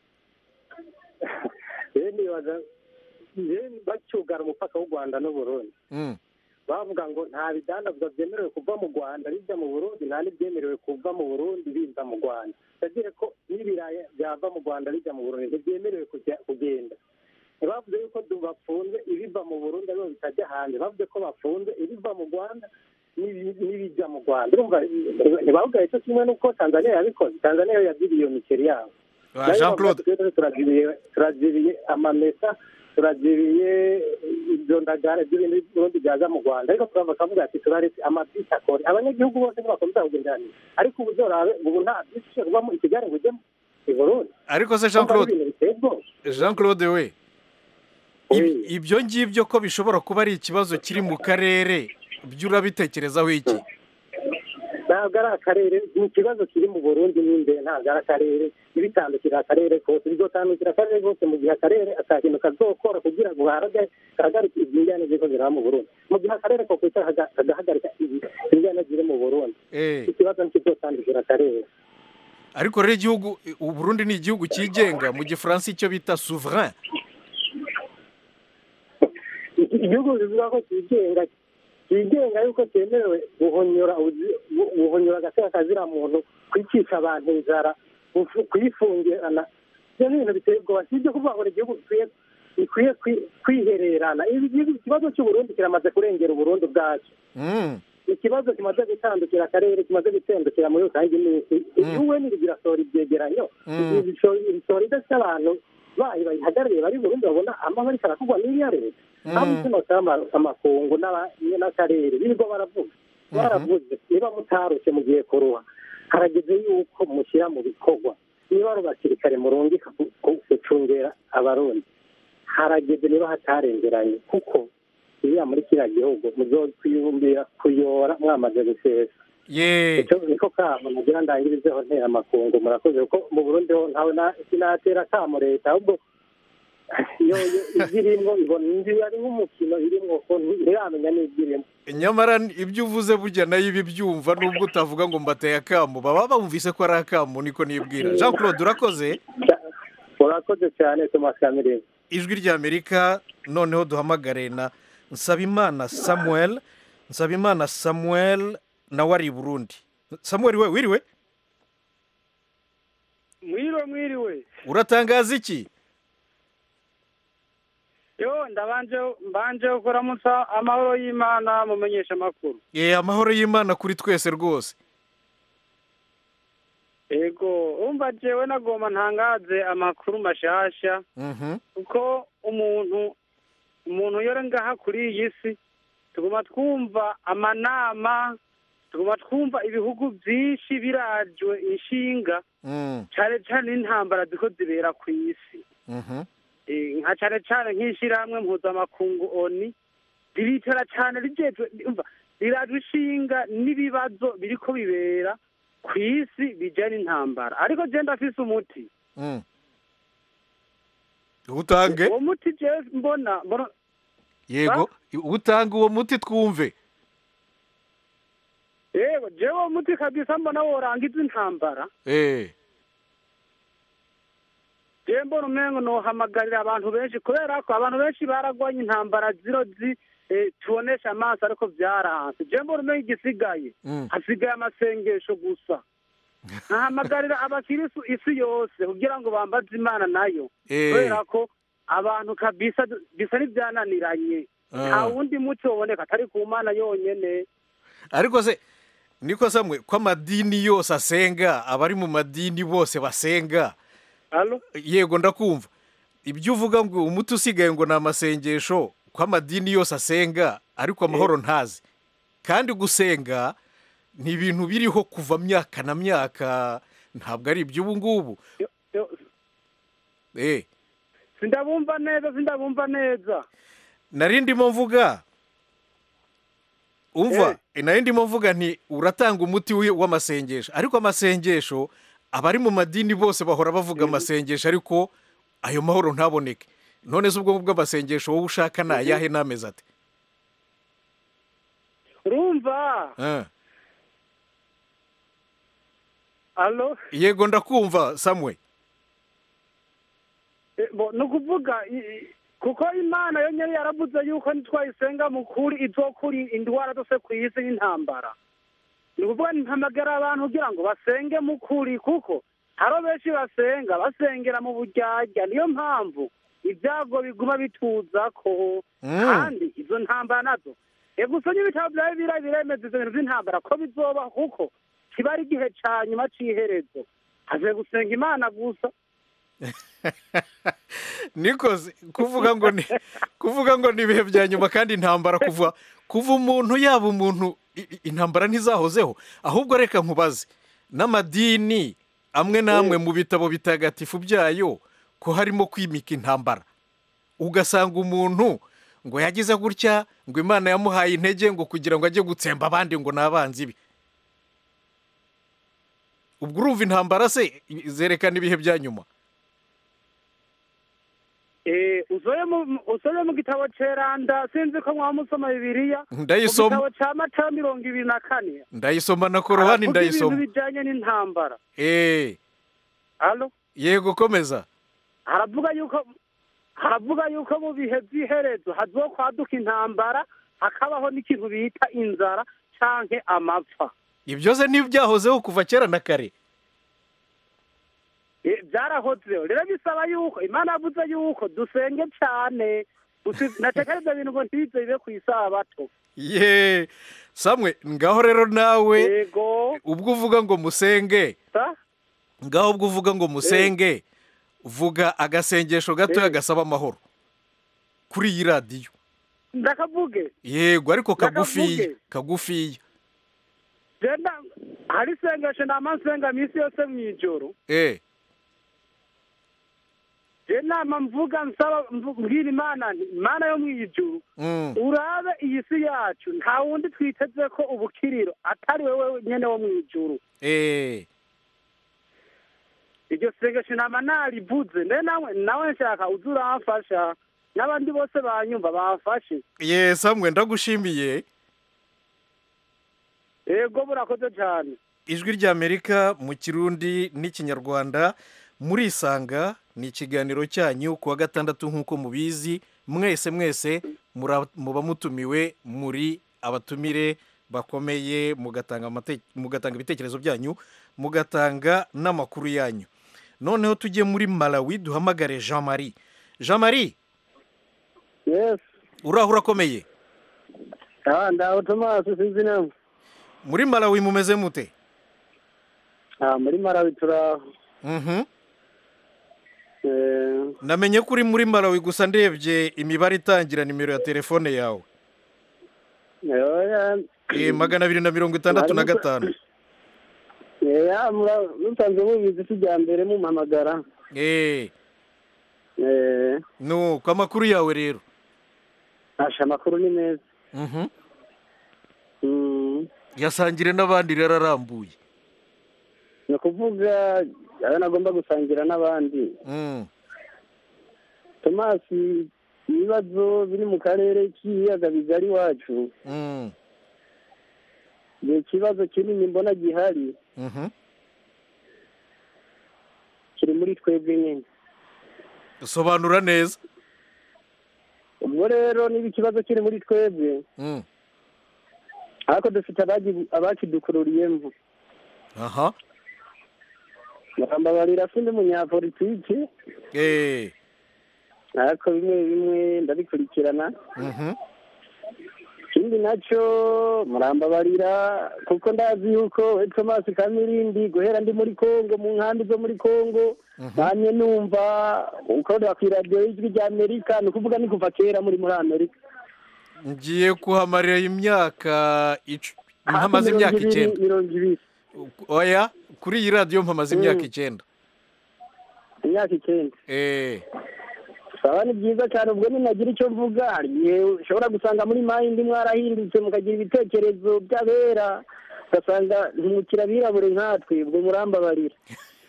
Speaker 6: rero nibaza rero bacyugara umupaka w'u rwanda n'uburundi
Speaker 1: Mm,
Speaker 6: bavuga ngo nta bidandazwa byemerewe kuva mu rwanda bijya mu burundi nta n'ibyemerewe kuva mu burundi biza mu rwanda ndagira ko n'ibirayi byava mu rwanda bijya mu burundi ntibyemerewe kujya kugenda ntibavuze yuko du- bafunze ibiva mu burundi aribo bitajya hanze bavuze ko bafunze ibiva mu rwanda n'ibi- n'ibijya mu rwanda urumva ntibavuga icyo kimwe n'uko tanzania yabikoze tanzania yo yagiriye iyo miceri yabo
Speaker 1: ah, jean claude
Speaker 6: turazibiye turazibiye amamesa turazibiye izo ndagara z'ibindi birundi byaza mu rwanda ariko turava akavuga ati turaretse amabisi akore abanyagihugu bose ntibakomeza kugendanira ariko ubu zorabe ubu nta bisi ishobora kuvamo i kigali ngo ujyemo i burundi
Speaker 1: ariko se jean
Speaker 6: Urumva ari
Speaker 1: claude
Speaker 6: ibintu biteye ubwoba
Speaker 1: jean claude we ib-
Speaker 6: Oui.
Speaker 1: ibyo ngibyo ko bishobora kuba ari ikibazo kiri mu karere byo urabitekerezaho iki
Speaker 6: ntabwo ari akarere ni ikibazo kiri mu burundi n'imbere ntabwo ari akarere ibitandukira akarere kose bizotandukira akarere kose mu gihe akarere atakintu kazokora kugira ngo gahaga- gahagarike izingane ziriko ziraba mu burundi mu gihe akarere ko kwicara kaga- kagahagarika izingane ziri mu burundi
Speaker 1: Eh,
Speaker 6: ikibazo ntikizotandukira akarere
Speaker 1: ariko rero igihugu uburundi ni igihugu cyigenga mu gifaransa icyo bita souverain
Speaker 6: Iki- igihugu bivuga ko cyigenga cyigenga yuko cyemerewe guhonyora ubuzi- gu- guhonyora agateka kazira muntu kwicisha abantu inzara gufu- kuyifungirana ibyo ni ibintu biteye ubwoba si ibyo kuvuga ngo ni igihugu gikwiye gikwiye kwi- kwihererana Ibi gihugu- ikibazo cy'uburundi kiramaze kurengera uburundi ubwacyo
Speaker 1: Mm,
Speaker 6: ikibazo kimaze gutandukira akarere kimaze gutandukira muri rusange iminsi igihugu ntibigira ibyegeranyo
Speaker 1: Mm.
Speaker 6: ibisohora idafite abantu bayo bayihagarariye bari burundi babona amahoro ariko arakorwa n'iya leta aho umutima usaba amakungu n'aba- n'akarere birirwa baravuga baravuze niba mutarushye mugiye kuruha harageze yuko mushyira mu bikorwa niba ari abasirikare murungika ku- ku- gucungera abarundi harageze niba hatarengeranye kuko iriya muri kiriya gihugu muzokwibumbira kuyora mwamaze gusesa
Speaker 1: ye
Speaker 6: icyo niko kamo mugira ndangirizeho ntera amakungu murakoze kuko mu burundi ho ntawe na- sinatera kamo leta ahubwo yo yo ibyirimo ibona indi ari nk'umukino irimo ko ntiramenya n'ibyirimo
Speaker 1: nyamara ibyo uvuze burya nayo ibi byumva nubwo utavuga ngo mbateye akamu baba bumvise ko ari akamu niko nibwira jean claude urakoze
Speaker 6: urakoze cyane thomas kamirimo
Speaker 1: ijwi ry'amerika noneho duhamagare na nsabimana samuel nsabimana samuel nawe ari i burundi samuel we wiriwe
Speaker 7: mwiriwe mwiriwe
Speaker 1: uratangaza iki
Speaker 7: yo ndabanje mbanje kuramutsa amahoro y'imana mumenyesha amakuru
Speaker 1: ye amahoro y'imana kuri twese rwose
Speaker 7: ego umva jewe nagomba ntangaze amakuru mashasha
Speaker 1: Mhm.
Speaker 7: kuko umuntu umuntu yore ngaha kuri iyi si tuguma twumva amanama tuguma twumva ibihugu byinshi birajwe inshinga
Speaker 1: Mm.
Speaker 7: cyane cyane n'intambara ziko zibera ku isi
Speaker 1: Mhm.
Speaker 7: Eh, nka cyane cyane nk'ishyirahamwe mpuzamakungu oni riricara cyane rijejwe umva rirajwe inshinga n'ibibazo biriko bibera ku isi bijyanye n'intambara ariko je ndafise umuti
Speaker 1: Mm. utange
Speaker 7: uwo muti je mbona mbona
Speaker 1: yego utange uwo muti twumve
Speaker 7: yego jewe uwo muti kabisa mbona worangiza intambara
Speaker 1: eh
Speaker 7: je mbona umengo nohamagarira abantu benshi kubera ko abantu benshi baragwanye intambara ziro zi eh, tubonesha amaso ariko vyaranse je mbona umengo igisigaye
Speaker 1: Mm.
Speaker 7: hasigaye amasengesho gusa nahamagarira abakirisu isi yose kugira ngo bambaze imana nayo
Speaker 1: Eh.
Speaker 7: kubera ko abantu kabisa bisa n'ivyananiranye
Speaker 1: Ah.
Speaker 7: nta wundi muti woboneka atari ku mana yonyene
Speaker 1: ariko se niko samwe ko amadini yose asenga abari mu madini bose basenga
Speaker 7: Alo?
Speaker 1: yego ndakumva ibyo uvuga ngo umuti usigaye ngo ni amasengesho ko amadini yose asenga ariko amahoro ntazi kandi gusenga ni ibintu biriho kuva myaka na myaka ntabwo ari iby'ubu ngubu
Speaker 7: Yo- yo-
Speaker 1: eh
Speaker 7: sindabumva neza sindabumva neza
Speaker 1: nari ndimo mvuga umva nari ndimo mvuga nti uratanga umuti wi- w'amasengesho ariko amasengesho abari mu madini bose bahora bavuga amasengesho ariko ayo mahoro ntaboneke none se ubwo bw'amasengesho wowe ushaka ni ayahe n'amezi ate
Speaker 7: urumva
Speaker 1: Ah.
Speaker 7: alo
Speaker 1: yego ndakumva samwe
Speaker 7: Eh, bo, ni ukuvuga i- i- kuko imana yo nyari yaravuze yuko nitwayisenga mu kuri izokuri indwara zose ku isi y'intambara ni ukuvuga ntihamagara abantu kugira ngo basenge mu kuri kuko haro benshi basenga basengera mu buryarya niyo mpamvu ibyago biguma bituzako
Speaker 1: Mm.
Speaker 7: kandi izo ntambara nazo ego usonye ibitabo byawe bira biremeza izo bintu by'intambara ko bizoba kuko kiba ari igihe ca nyuma c'iherezo haze gusenga imana gusa
Speaker 1: nikoze kuvuga ngo ni kuvuga ngo ni ibihe bya nyuma kandi intambara kuva kuva umuntu yaba umuntu i- i- intambara ntizahozeho ahubwo reka nkubaze n'amadini amwe n'amwe mu bitabo bitagatifu byayo ko harimo kwimika intambara ugasanga umuntu ngo yagize gutya ngo imana yamuhaye intege ngo kugira ngo ajye gutsemba abandi ngo ni abanzi be ubwo urumva intambara se zerekana ibihe bya nyuma
Speaker 7: Eh, usoye mu usoye mu gitabo ceranda sinzi ko mwaba musoma bibiliya
Speaker 1: Ndayisoma.
Speaker 7: mu gitabo ca matayo mirongo ibiri na kane
Speaker 1: ndayisoma na korowani
Speaker 7: Haravuga
Speaker 1: ndayisoma
Speaker 7: ibintu bijanye n'intambara
Speaker 1: Eh,
Speaker 7: alo
Speaker 1: yego komeza
Speaker 7: haravuga yuko haravuga yuko mu bihe by'iherezo hazokwaduka intambara hakabaho n'ikintu bita inzara canke amapfa
Speaker 1: ibyo se ntibyahozeho kuva kera na kare
Speaker 7: Eh, byarahozeho rero bisaba yuko imana yavuze yuko dusenge cane Usi- nateka ivyo bintu ngo ntibize bibe kw'isabato
Speaker 1: ye samwe ngaho rero nawe
Speaker 7: yego
Speaker 1: ubwo uvuga ngo musenge
Speaker 7: sa
Speaker 1: ngaho ubwo uvuga ngo musenge vuga agasengesho gatoya
Speaker 7: Eh.
Speaker 1: gasaba amahoro kuri iyi radiyo
Speaker 7: ndakavuge
Speaker 1: yego ariko kagufiya
Speaker 7: Ndakavuge.
Speaker 1: kagufiya
Speaker 7: genda hari isengesho nama nsenga minsi yose mw'ijoro
Speaker 1: eh
Speaker 7: je nama mvuga nsaba mvu- mbwira imana nti imana yo mw'ijuru
Speaker 1: mm.
Speaker 7: urabe iyi si yacu nta wundi twiteze ko ubukiriro atari wewe nyene wo mw'ijuru
Speaker 1: eh
Speaker 7: iryo sengesho nama narivuze mbe nawe nawe nshaka uze uramfasha n'abandi bose banyumva bamfashe
Speaker 1: ye samwe ndagushimiye
Speaker 7: yego burakoze cyane
Speaker 1: ijwi ry'amerika mu kirundi n'ikinyarwanda murisanga ni ikiganiro cyanyu ku wa gatandatu nk'uko mubizi mwese mwese mura- muba mutumiwe muri abatumire bakomeye mugatanga amate- mugatanga ibitekerezo byanyu mugatanga n'amakuru yanyu noneho tujye muri malawi duhamagare jean marie jean marie
Speaker 5: yes
Speaker 1: uraho urakomeye
Speaker 5: ah ndaho tomasi sinzi namwe
Speaker 1: muri malawi mumeze mute
Speaker 6: Ah, muri marawi turaho
Speaker 1: Mhm.
Speaker 6: Eh,
Speaker 1: namenye ko uri muri malawi gusa ndebye imibare itangira nimero ya telefone yawe
Speaker 6: oya,
Speaker 1: Eh, magana abiri na mirongo itandatu na gatanu
Speaker 6: oya, mura- musanzwe mubizi si irya mbere mumpamagara
Speaker 1: Eh,
Speaker 6: Eh,
Speaker 1: nuko amakuru yawe rero
Speaker 6: asha amakuru ni meza
Speaker 1: Mhm.
Speaker 6: Mm,
Speaker 1: yasangire n'abandi rero arambuye
Speaker 6: ni ukuvuga ayo nagomba gusangira n'abandi
Speaker 1: Mm.
Speaker 6: tomasi ibibazo biri mu karere k'ibiyaga bigari iwacu
Speaker 1: Mm.
Speaker 6: ni ikibazo kinini mbona gihari
Speaker 1: Mhm.
Speaker 6: kiri muri twebwe nyine
Speaker 1: sobanura neza
Speaker 6: ubwo rero niba ikibazo kiri muri twebwe
Speaker 1: Mm.
Speaker 6: ariko dufite abagi- abakidukururiyemo
Speaker 1: aha
Speaker 6: murambabarira sindi umunyapolitiki
Speaker 1: Eh.
Speaker 6: ariko bimwe bimwe ndabikurikirana
Speaker 1: Mhm.
Speaker 6: ikindi nacyo murambabarira kuko ndazi yuko we tomasi kamirindi guhera ndi muri kongo mu nkambi zo muri kongo namye numva ukorera ku iradiyo y'ijwi rya amerika ni ukuvuga ni kuva kera muri muri amerika
Speaker 1: ngiye kuhamarira imyaka icu- mpamaze
Speaker 6: Hafi
Speaker 1: imyaka
Speaker 6: mirongo ibiri-
Speaker 1: icyenda
Speaker 6: mirongo ibiri
Speaker 1: oya kuri iyi radiyo mpamaze
Speaker 6: Mm.
Speaker 1: imyaka icyenda
Speaker 6: imyaka icyenda
Speaker 1: Eh.
Speaker 6: saba ni byiza cyane ubwo ninagira icyo mvuga hari igihe ushobora gusanga muri mayindi mwarahindutse mukagira ibitekerezo by'abera ugasanga ntimukira abirabure nkatwe ubwo murambabarira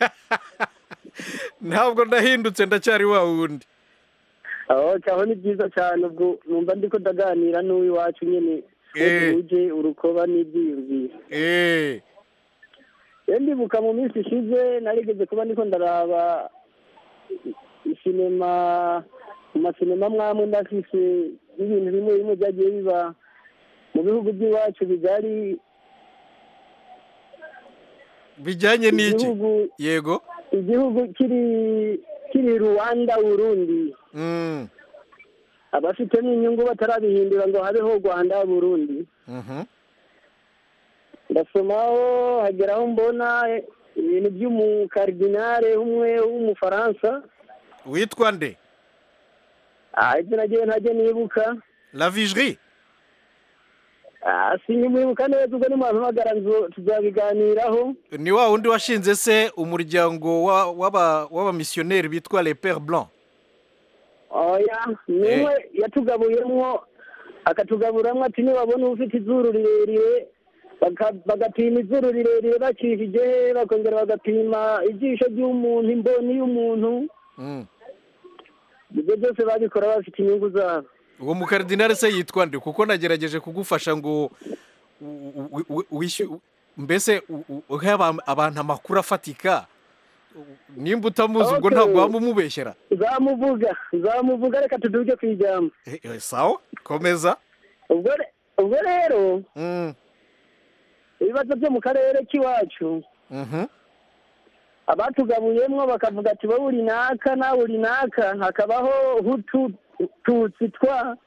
Speaker 1: ntabwo ndahindutse ndacyari wa wundi
Speaker 6: aho cyaho ni byiza cyane ubwo numva ndiko ndaganira n'uw'iwacu nyine
Speaker 1: Eh.
Speaker 6: uje urukoba n'ibyiyumviro
Speaker 1: Eh.
Speaker 6: rero ndibuka mu minsi ishize narigeze kuba ndiko ndaraba isinema mu masinema mwamwe ndafise n'ibintu bimwe bimwe byagiye biba mu bihugu by'iwacu bigari
Speaker 1: bijyanye n'iki
Speaker 6: igihugu
Speaker 1: yego
Speaker 6: igihugu kiri kiri rwanda burundi
Speaker 1: Mm.
Speaker 6: abafitemo inyungu batarabihindura ngo habeho rwanda burundi
Speaker 1: Mhm.
Speaker 6: ndasomaho hageraho mbona ibintu by'umukaridinare umwe w'umufaransa
Speaker 1: witwa nde
Speaker 6: Ah, ibyo nagiye ntajya nibuka
Speaker 1: la vigerie
Speaker 6: Ah, sinkimwibuka neza ubwo nimuhamagara nzo tuzabiganiraho
Speaker 1: ni wa wundi washinze se umuryango wa- w'aba- w'abamisiyoneri bitwa les pères blancs
Speaker 6: oya niwe yatugabuyemwo akatugaburamwo ati niwabona ufite izuru rirerire baka- bagapima izuru rirerire bacishije he bakongera bagapima ijisho ry'umuntu imboni y'umuntu
Speaker 1: Mm.
Speaker 6: ibyo byose babikora bafite inyungu zabo
Speaker 1: uwo mukaridinari se yitwa nde kuko nagerageje kugufasha ngo u- u- u- wishyu- mbese u- u- uhe aba- abantu amakuru afatika nimba utamuzi ubwo
Speaker 6: Okay.
Speaker 1: ntabwo waba umubeshyera
Speaker 6: zamuvuga zamuvuga reka tuduge ku ijambo
Speaker 1: Eh, eh, sawa komeza
Speaker 6: ubwo re- ubwo rero
Speaker 1: Mm.
Speaker 6: ibibazo byo mu karere k'iwacu
Speaker 1: Mhm.
Speaker 6: abatugabuyemwo bakavuga ati wowe uri naka nawe uri naka hakabaho hutu tutsi twa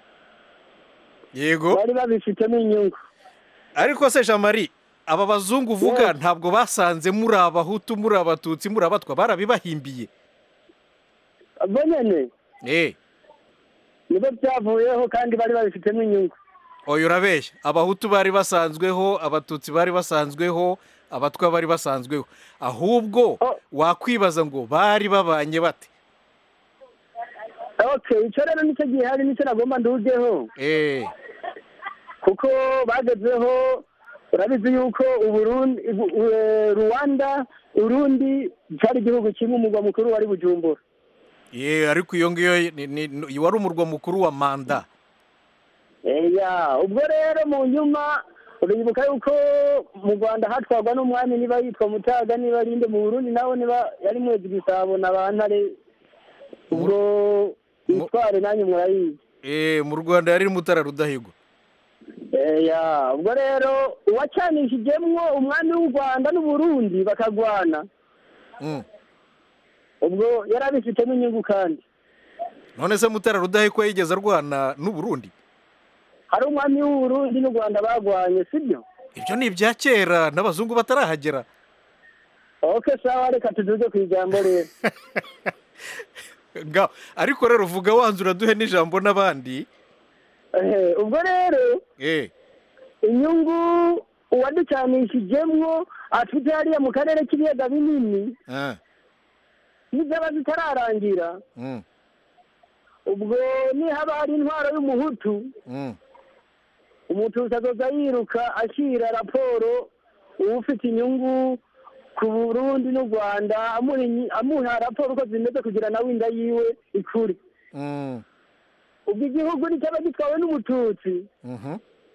Speaker 1: yego
Speaker 6: bari babifitemo inyungu
Speaker 1: ariko se jean marie aba bazungu uvuga ntabwo basanze muri abahutu muri abatutsi muri abatwa barabibahimbiye
Speaker 6: bo nyene
Speaker 1: eh
Speaker 6: nibo byavuyeho kandi bari babifitemo inyungu
Speaker 1: oya urabeshya abahutu bari basanzweho abatutsi bari basanzweho abatwa bari basanzweho ahubwo
Speaker 6: Oh.
Speaker 1: wakwibaza ngo bari babanye bate
Speaker 6: okay icyo rero nicyo gihari nicyo nagomba ndugeho
Speaker 1: eh
Speaker 6: kuko bagezeho urabizi yuko uburundi u- u- eh, rwanda urundi cyari igihugu kimwe umugwa mukuru wari bujumbura
Speaker 1: ye ariko iyo ngiyo ni- ni- ni- wari umurwa mukuru wa manda
Speaker 6: eya ubwo rero mu nyuma uribuka yuko mu rwanda hatwarwa n'umwami niba yitwa mutaga niba arinde mu burundi nawe niba yari mwezi gisabo na ba ntare ubwo itware nanyu murayizi
Speaker 1: eh mu rwanda yari mutara rudahigwa
Speaker 6: eya ubwo rero uwacanishijemwo umwami w'u rwanda n'uburundi bakagwana
Speaker 1: Mm.
Speaker 6: ubwo yari abifitemo inyungu kandi
Speaker 1: none se mutara rudahigwa yigeze arwana n'uburundi
Speaker 6: hari umwami w'uburundi n'u rwanda bagwanye sibyo
Speaker 1: ibyo ni ibya kera n'abazungu batarahagera
Speaker 5: oke sawa reka tuduze ku ijambo rero
Speaker 1: Nga- ariko rero vuga wanzura duhe n'ijambo n'abandi
Speaker 5: Ehe, ubwo rero
Speaker 1: eh
Speaker 5: inyungu uwaducanishijemwo afite hariya mu karere k'ibiyaga binini
Speaker 1: ah,
Speaker 5: n'izaba zitararangira
Speaker 1: mm,
Speaker 5: ubwo nihaba hari intwaro y'umuhutu
Speaker 1: mm,
Speaker 5: umututsi azoza yiruka ashyira raporo uwufite inyungu ku burundi n'u rwanda amuha inyi- amuha raporo uko zimeze kugira nawe inda yiwe ikure
Speaker 1: mm,
Speaker 5: ubwo igihugu nticyaba gitwawe n'umututsi
Speaker 1: mhm,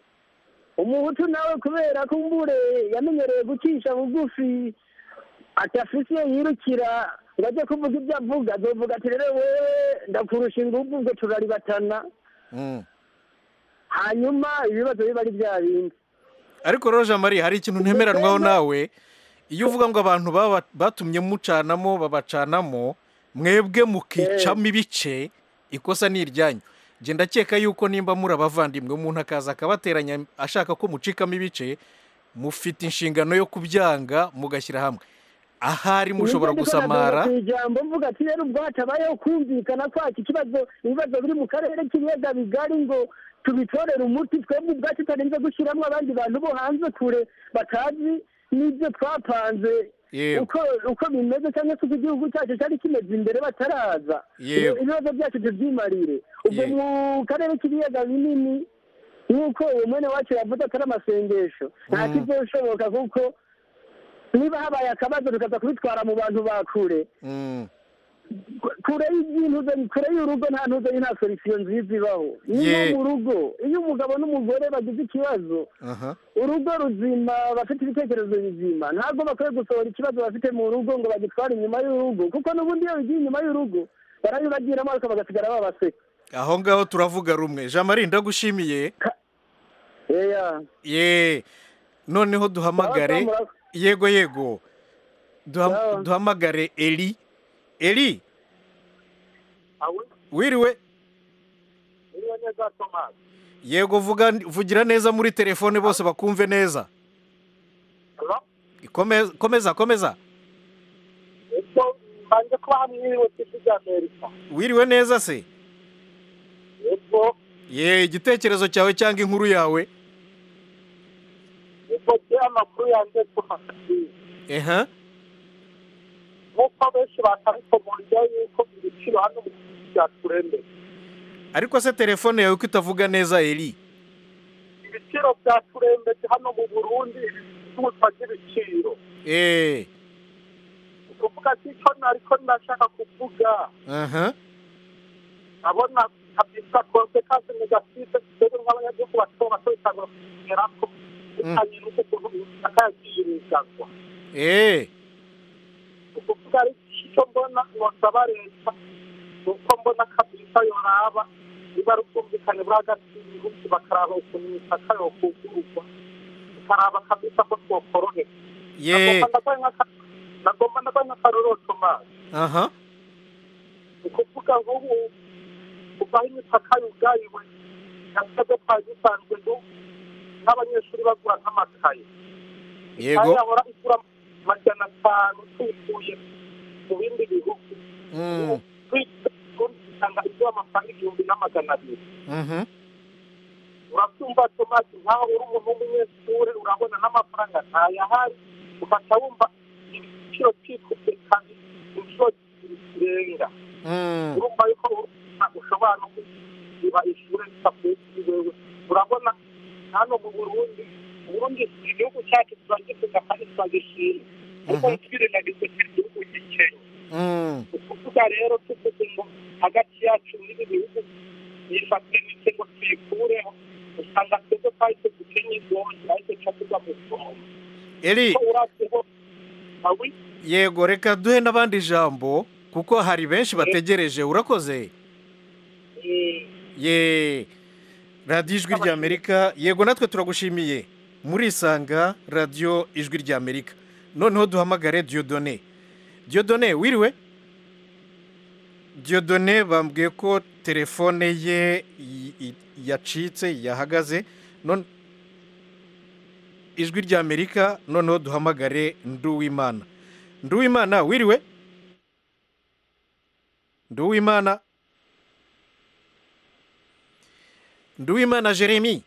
Speaker 5: umuhutu nawe kubera ko mbure yamenyereye gucisha bugufi atafise yirukira ngo ajye kuvuga ibyo avuga azovuga ati rero wewe ndakurusha ingufu ubwo turaribatana
Speaker 1: mm.
Speaker 5: hanyuma ibibazo biba ari bya bindi
Speaker 1: ariko rero jean marie hari ikintu ntemeranwaho nawe iyo uvuga ngo abantu baba- batumye mucanamo babacanamo mwebwe mukicamo ibice ikosa ni iryanyu njye ndakeka yuko nimba muri abavandimwe umuntu akaza akabateranya ashaka ko mucikamo ibice mufite inshingano yo kubyanga mugashyira hamwe ahari mushobora
Speaker 5: Nibyo ndiko
Speaker 1: gusamara
Speaker 5: ndavuga ku ijambo mvuga ati rero ubwo hatabayeho kumvikana kwacu ikibazo ibibazo biri mu karere k'ibiyaga bigari ngo tubitorere umuti twebwe ubwacu tutarinze gushyiramo abandi bantu bo hanze kure batazi n'ibyo twapanze
Speaker 1: Yewe.
Speaker 5: uko uko bimeze cyangwa se uko igihugu cyacu cyari kimeze imbere bataraza
Speaker 1: Yewe.
Speaker 5: ibibazo byacu tubyimarire ubwo
Speaker 1: Yewe.
Speaker 5: mu karere k'ibiyaga binini nk'uko uwo mwene wacu yavuze atari amasengesho nta
Speaker 1: Mm.
Speaker 5: kizoshoboka kuko niba habaye akabazo tukaza kubitwara mu bantu ba kure
Speaker 1: Mm,
Speaker 5: kure y'intuze kure y'urugo nta ntuze nta solisiyo nziza ibaho niyo
Speaker 1: Ye.
Speaker 5: mu rugo iyo umugabo n'umugore bagize ikibazo
Speaker 1: aha.
Speaker 5: urugo ruzima bafite ibitekerezo bizima ntabwo bakwiye gusohora ikibazo bafite mu rugo ngo bagitware inyuma y'urugo kuko n'ubundi iyo bigiye inyuma y'urugo barabibagiramo ariko bagasigara babaseka
Speaker 1: aho ngaho turavuga rumwe jean marie ndagushimiye
Speaker 5: eya
Speaker 1: ye noneho duhamagare
Speaker 5: Sawa, sawa,
Speaker 1: yego yego Duham-
Speaker 5: Sawa.
Speaker 1: duhamagare eli eli wiriwe
Speaker 6: niyo neza tomasi
Speaker 1: yego vuga vugira neza muri telefone bose bakumve neza komeza komeza komeza
Speaker 6: ubwo mbanje kuba hamwiriwe tisi ry'amerika
Speaker 1: wiriwe neza se
Speaker 6: ubwo
Speaker 1: ye igitekerezo cyawe cyangwa inkuru yawe
Speaker 6: ubwo je amakuru yanjye tumakasiye
Speaker 1: eha
Speaker 6: nk'uko benshi batabikomorya yuko ibiciro hano mu gihugu byaturembeye
Speaker 1: ariko se telefone yawe ko itavuga neza eli
Speaker 6: ibiciro byaturembeje hano mu burundi ibicuruzwa by'ibiciro
Speaker 1: eee
Speaker 6: ukuvuga ati icyo nariko ndashaka kuvuga
Speaker 1: aha
Speaker 6: abona kabisa konsekansi negative twebwe nk'abanyagihugu bato bato bitangura kugerako bitanye n'uko ukuntu imipaka yagiye irigazwa
Speaker 1: eee
Speaker 6: ukuvuga ari icyo mbona nosaba leta ni uko mbona kabisa yoraba niba ari ubwumvikane buri hagati y'ibihugu bakaraba ukuntu imipaka yokugururwa tukaraba kabisa ko twokoroheka
Speaker 1: ye
Speaker 6: nagomba ndagwa nk'akarorero tomasi
Speaker 1: aha
Speaker 6: ni ukuvuga nk'ubu kuva aho imipaka yugayiwe natwebwe twari dusanzwe du nk'abanyeshuri bagura nk'amakaye
Speaker 1: yego
Speaker 6: yahora igura majana atanu tuyikuye mu bindi bihugu
Speaker 1: Mm,
Speaker 6: usanga igura amafaranga igihumbi n'amagana abiri
Speaker 1: mhm.
Speaker 6: urabyumva tomasi nkaho uri umuntu w'umunyeshuri urabona n'amafaranga ntayahari ufata wumva igiciro cyikubye kabiri inshuro zirenga
Speaker 1: Mm,
Speaker 6: urumva yuko urumva ushobora no kuba ishuri ritavuye kuri wewe urabona hano mu burundi uburundi igihugu cyacu turagifuza kandi turagishima ariko
Speaker 1: Mhm.
Speaker 6: twirengagize ko igihugu gikenya
Speaker 1: mm.
Speaker 6: ukuvuga rero tuvuze ngo hagati yacu n'ibi bihugu yifatanyije ngo tuyikureho usanga twebwe twahise dukenya igonyi ariko ca tuva mu songa
Speaker 1: eli
Speaker 6: ko uravyeho awi
Speaker 1: yego reka duhe n'abandi ijambo kuko hari benshi bategereje urakoze ye radiyo ijwi ry'amerika yego natwe turagushimiye murisanga radiyo ijwi ry'amerika noneho duhamagare diyodone diyodone wiriwe diyodone bambwiye ko telefone ye y- y- yacitse yahagaze none ijwi ry'amerika noneho duhamagare nduwimana nduwimana wiriwe nduwimana nduwimana jeremy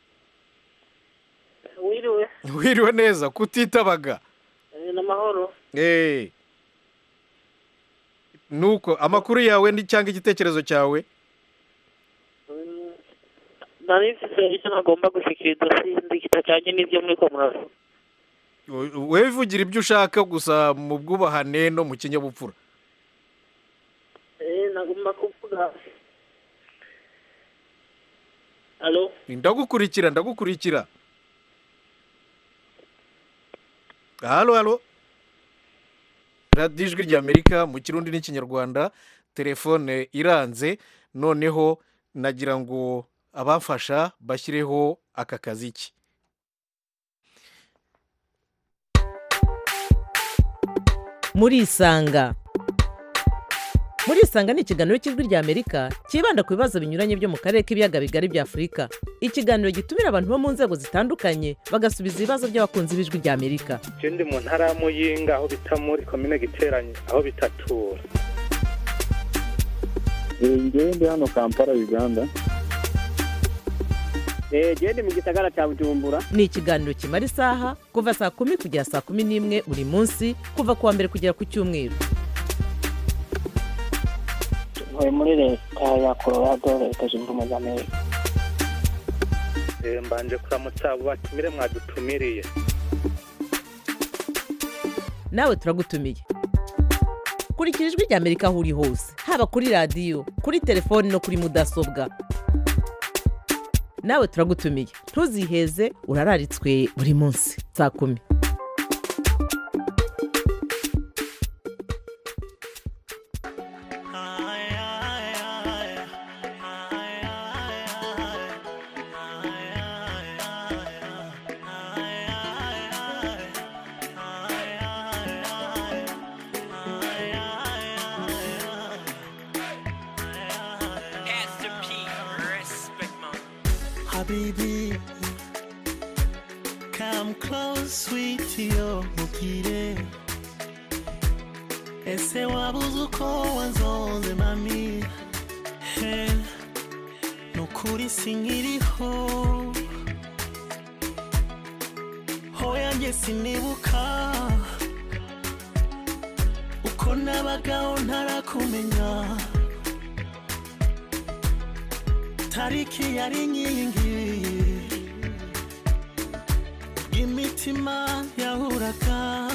Speaker 8: wiriwe
Speaker 1: wiriwe neza kutitabaga
Speaker 8: eh, n'amahoro
Speaker 1: Eh. nuko amakuru yawe ni cyangwa igitekerezo cyawe
Speaker 8: Mm, nari mfise icyo nagomba gushikiriza sindi kitajanye n'ivyo muriko muravuga
Speaker 1: We- wewe vugira ibyo ushaka gusa mu bwubahane no mu kinyabupfura
Speaker 8: Eh, nagomba kuvuga alo
Speaker 1: ndagukurikira ndagukurikira halo halo radiyo ijwi ry'amerika mu kirundi n'ikinyarwanda telefone iranze noneho nagira ngo abamfasha bashyireho aka kaziki
Speaker 9: murisanga murisanga ni ikiganiro cy'ijwi ry'amerika cyibanda ku bibazo binyuranye byo mu karere k'ibiyaga bigari bya afurika ikiganiro gitumira abantu bo mu nzego zitandukanye bagasubiza ibibazo by'abakunzi b'ijwi ry'amerika
Speaker 10: je ndi mu ntara ya muyinga aho bita muri komine giteranye aho bitatura
Speaker 11: ngewe ndi hano kampala uganda
Speaker 5: genda mu gisagara cya bujumbura
Speaker 9: ni ikiganiro kimara isaha kuva saa kumi kugera saa kumi n'imwe buri munsi kuva ku wa mbere kugera ku cyumweru
Speaker 8: ntuye muri leta ya colorado leta zunze ubumwe za amerika
Speaker 10: Eh, mbanje kuramutsa abo batumire mwadutumiriye
Speaker 9: nawe turagutumiye kurikira ijwi ry'amerika aho uri hose haba kuri radiyo kuri telefoni no kuri mudasobwa nawe turagutumiye ntuziheze urararitswe buri munsi saa kumi
Speaker 12: Habibi, come close, sweetie, oh, mukire. Ese wabuze uko wanzonze mami he nukuri sinkiriho hoya njye sinibuka uko nabagaho ntarakumenya tariki yari inkingi imitima yahuraga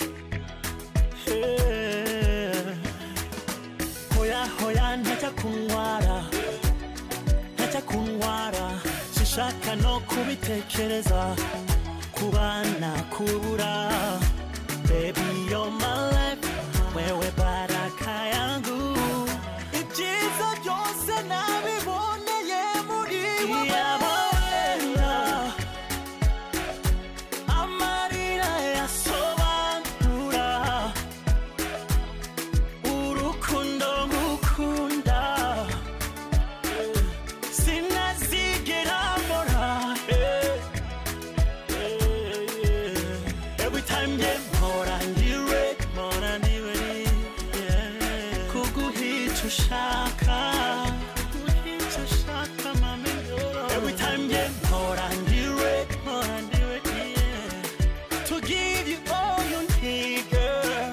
Speaker 12: Eh, hoya hoya ntajya kunywara ntajya kunywara sishaka no kubitekereza kubana kubura baby you're my life wewe baraka yangu ibyiza byose nabiboneye muri wowe amarira yasobanura urukundo ngukunda sinazigera mbora eh, eh, eh. every time nge mpora ndiwe mpora ndiwe yeah. kuguhica ushaka kuguhica ushaka mami every time nge mpora ndiwe mpora ndiwe yeah. to give you all you need girl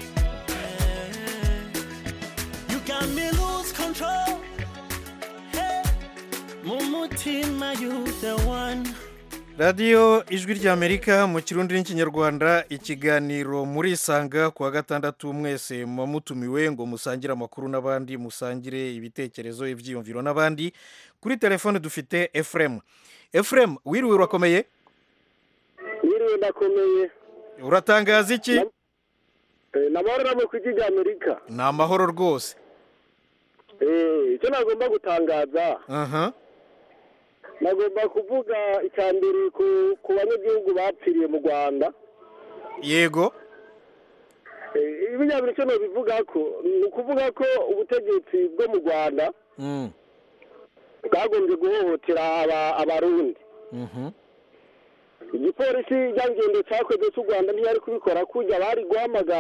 Speaker 12: You got me lose control. Hey, mu mutima you the one.
Speaker 1: radiyo ijwi ry'amerika mu kirundi n'ikinyarwanda ikiganiro murisanga ku wa gatandatu mwese muba mutumiwe ngo musangire amakuru n'abandi musangire ibitekerezo ibyiyumviro n'abandi kuri telefone dufite efuremu efuremu wiriwe urakomeye
Speaker 5: Yiriwe ndakomeye
Speaker 1: uratangaza iki
Speaker 5: Eh, namahoro namwe ku ijwi ry'amerika
Speaker 1: ni amahoro rwose
Speaker 5: Eh, icyo nagomba gutangaza
Speaker 1: aha
Speaker 5: nagomba kuvuga icya mbere ku ku banyagihugu bapfiriye mu rwanda
Speaker 1: yego
Speaker 5: Eh, ibinyabiri icyo nobivuga ko ni ukuvuga ko ubutegetsi bwo mu rwanda
Speaker 1: Mm,
Speaker 5: bwagombye guhohotera aba- abarundi
Speaker 1: mhm.
Speaker 5: igipolisi ryangendo cyakoze cy'u rwanda ntiyari kubikora kujya bari guhamagara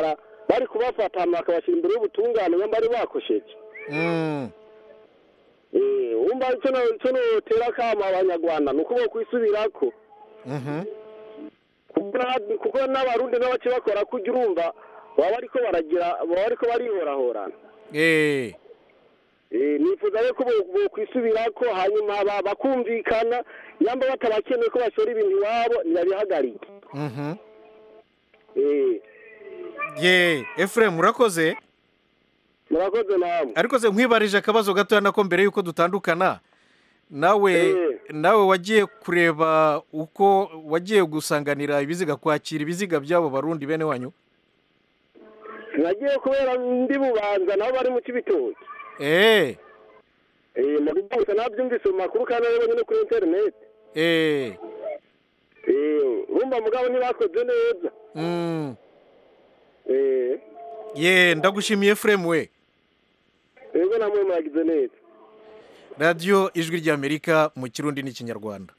Speaker 13: bari kubafata hanyuma bakabashyira imbere y'ubutungane nyamba bari bakosheje
Speaker 1: Mm.
Speaker 13: Eh, wumva icyo no- icyo notera akamo abanyarwanda ni uko bokwisubirako
Speaker 1: Mhm.
Speaker 13: kuko na- kuko n'abarundi n'abace bakora kujya urumva baba bariko baragira baba bariko barihorahorana
Speaker 1: Eh.
Speaker 13: Eh, nifuza rero ko bo- bokwisubirako hanyuma ba- bakumvikana nyamba batabakeneye ko bashora ibintu iwabo ntibabihagarike
Speaker 1: Mhm.
Speaker 13: Eh,
Speaker 1: ye efuremu urakoze
Speaker 13: murakoze namwe
Speaker 1: ariko se nkwibarije akabazo gatoya nako mbere y'uko dutandukana nawe nawe wagiye kureba uko wagiye gusanganira ibiziga kwakira ibiziga by'abo barundi bene wanyu
Speaker 13: nagiye kubera ndi bubanza nabo bari mu kibitoki
Speaker 1: eee
Speaker 13: Eh, mu gusa nabyumvise mu makuru kandi nabonye no kuri interineti
Speaker 1: eee
Speaker 13: Eh, urumva mugabo ntibakoze neza
Speaker 1: Mm.
Speaker 13: Eh,
Speaker 1: ye ndagushimiye efuremu we
Speaker 13: rero namwe muragize neza
Speaker 1: radiyo ijwi ry'amerika mu kirundi n'ikinyarwanda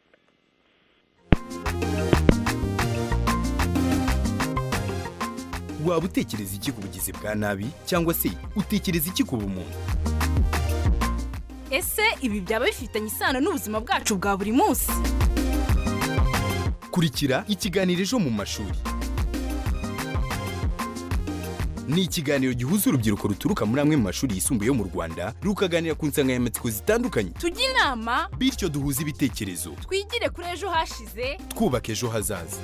Speaker 14: waba utekereza iki ku bugizi bwa nabi cyangwa se utekereza iki ku bumuntu
Speaker 15: ese ibi byaba bifitanye isano n'ubuzima bwacu bwa buri munsi
Speaker 14: kurikira ikiganiro ejo mu mashuri ni ikiganiro gihuza urubyiruko ruturuka muri amwe mu mashuri yisumbuye yo mu rwanda rukaganira ku nsanganyamatsiko zitandukanye
Speaker 15: tujye inama
Speaker 14: bityo duhuze ibitekerezo
Speaker 15: twigire kuri ejo hashize
Speaker 14: twubaka ejo hazaza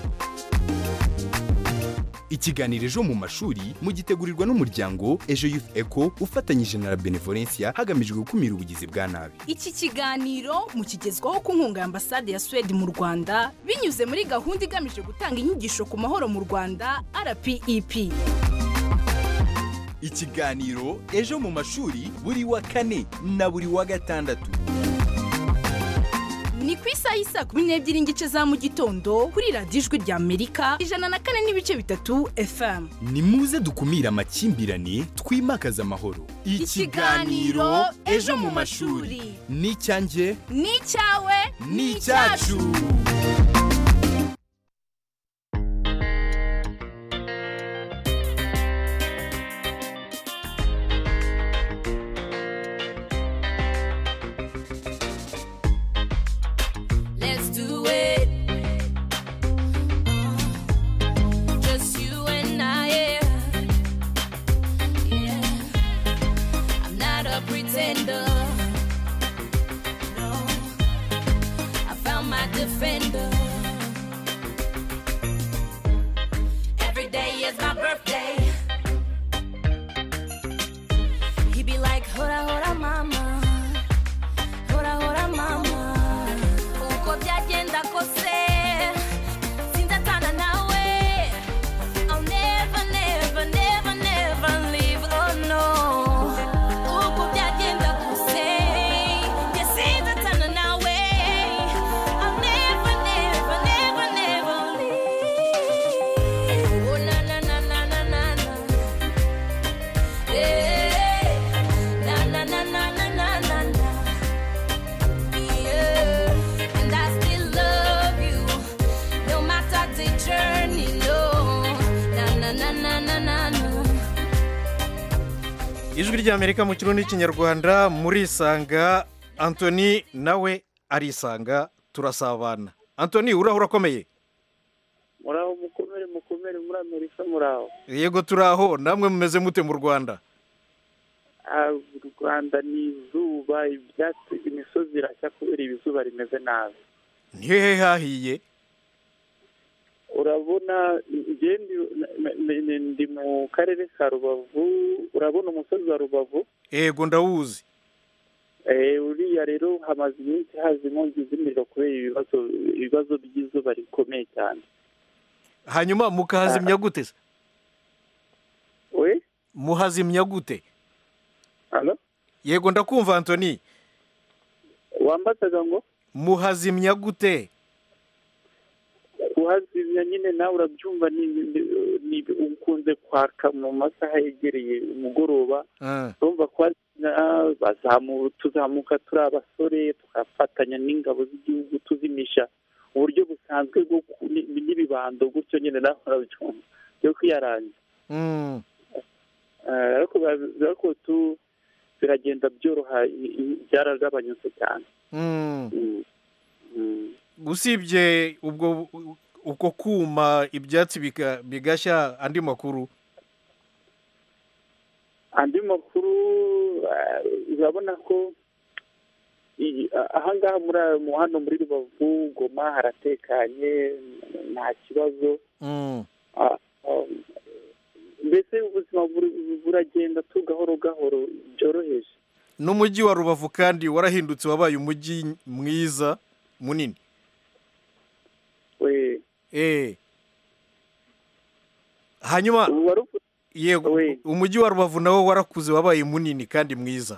Speaker 14: ikiganiro ejo mu mashuri mugitegurirwa n'umuryango ejo youth eco ufatanyije na la benevolencia hagamijwe gukumira ubugizi bwa nabi
Speaker 15: iki kiganiro mukigezwaho ku nkunga ya ambasade ya suwede mu rwanda binyuze muri gahunda igamije gutanga inyigisho ku mahoro mu rwanda rpep
Speaker 14: ikiganiro ejo mu mashuri buri wa kane na buri wa gatandatu
Speaker 15: ni ku isaha y'isa kumi n'ebyiri n'igice za mu gitondo kuri radiyo ijwi rya amerika ijana na kane n'ibice bitatu fm
Speaker 14: ni muze dukumire amakimbirane twimakaze amahoro
Speaker 15: Ikiganiro Ejo mu mashuri.
Speaker 14: ni icyanjye
Speaker 15: ni icyawe
Speaker 14: ni icyacu
Speaker 16: Let's do it. Just you and I, yeah. Yeah. I'm not a pretender. No. I found my defender. Every day is my birthday. He be like, Hora, hora, mama. Hora, hora, mama. uko byagenda kose sindatana nawe I'll never, never, never, never leave, oh no uko byagenda kose njye sindatana nawe I'll never, never, never, never leave oh na na na na na na na Eh, na na na na na na na na yeah. And I still love you, no matter the journey, no. Na na na na na na na.
Speaker 1: ijwi ry'amerika mu kirundi n'ikinyarwanda murisanga antoni nawe arisanga turasabana antoni uraho urakomeye
Speaker 10: muraho mukomere mukomere muri amerika muraho
Speaker 1: yego turaho namwe mumeze mute mu rwanda
Speaker 10: Ah, u rwanda ni izuba ibyatsi imisozi irashya kubera ibizuba rimeze nabi
Speaker 1: ntihehe hahiye
Speaker 10: urabona njye ndi- n- n- ndi mu karere ka rubavu urabona umusozi wa rubavu
Speaker 1: yego ndawuzi
Speaker 10: Eh, uriya rero hamaze iminsi haza inkongi z'imiriro kubera ibibazo ibibazo by'izuba rikomeye cyane
Speaker 1: hanyuma mukahazimya gute se
Speaker 10: we
Speaker 1: muhazimya gute
Speaker 10: Halo?
Speaker 1: yego ndakumva antoni
Speaker 10: wambazaga ngo
Speaker 1: muhazimya gute
Speaker 10: kuhazimya nyine nawe urabyumva ni ni- ni ukunze kwaka mu masaha yegereye umugoroba
Speaker 1: Ah,
Speaker 10: urumva kuhazimya bazamu tuzamuka turi abasore tugafatanya n'ingabo z'igihugu tuzimisha uburyo busanzwe bwo ku- ni- n'ibibando gutyo nyine nawe urabyumva byo kwiyaranja
Speaker 1: Mm.
Speaker 10: Eh, ariko biba- ariko tu biragenda byoroha i- i- byaragabanyutse cyane
Speaker 1: Mm.
Speaker 10: Mm. Mm.
Speaker 1: usibye ubwo uko kuma ibyatsi biga- bigashya andi makuru
Speaker 10: andi makuru eh, urabona ko i- a- ahangaha muri aya- mu hano muri rubavu goma haratekanye nta kibazo
Speaker 1: Mm.
Speaker 10: Ah, ah, mbese ubuzima buri- buragenda tu gahoro gahoro byoroheje
Speaker 1: n'umujyi wa rubavu kandi warahindutse wabaye umujyi mwiza munini
Speaker 10: we
Speaker 1: eh hanyuma yego umujyi wa rubavu nawo warakuze wabaye munini kandi mwiza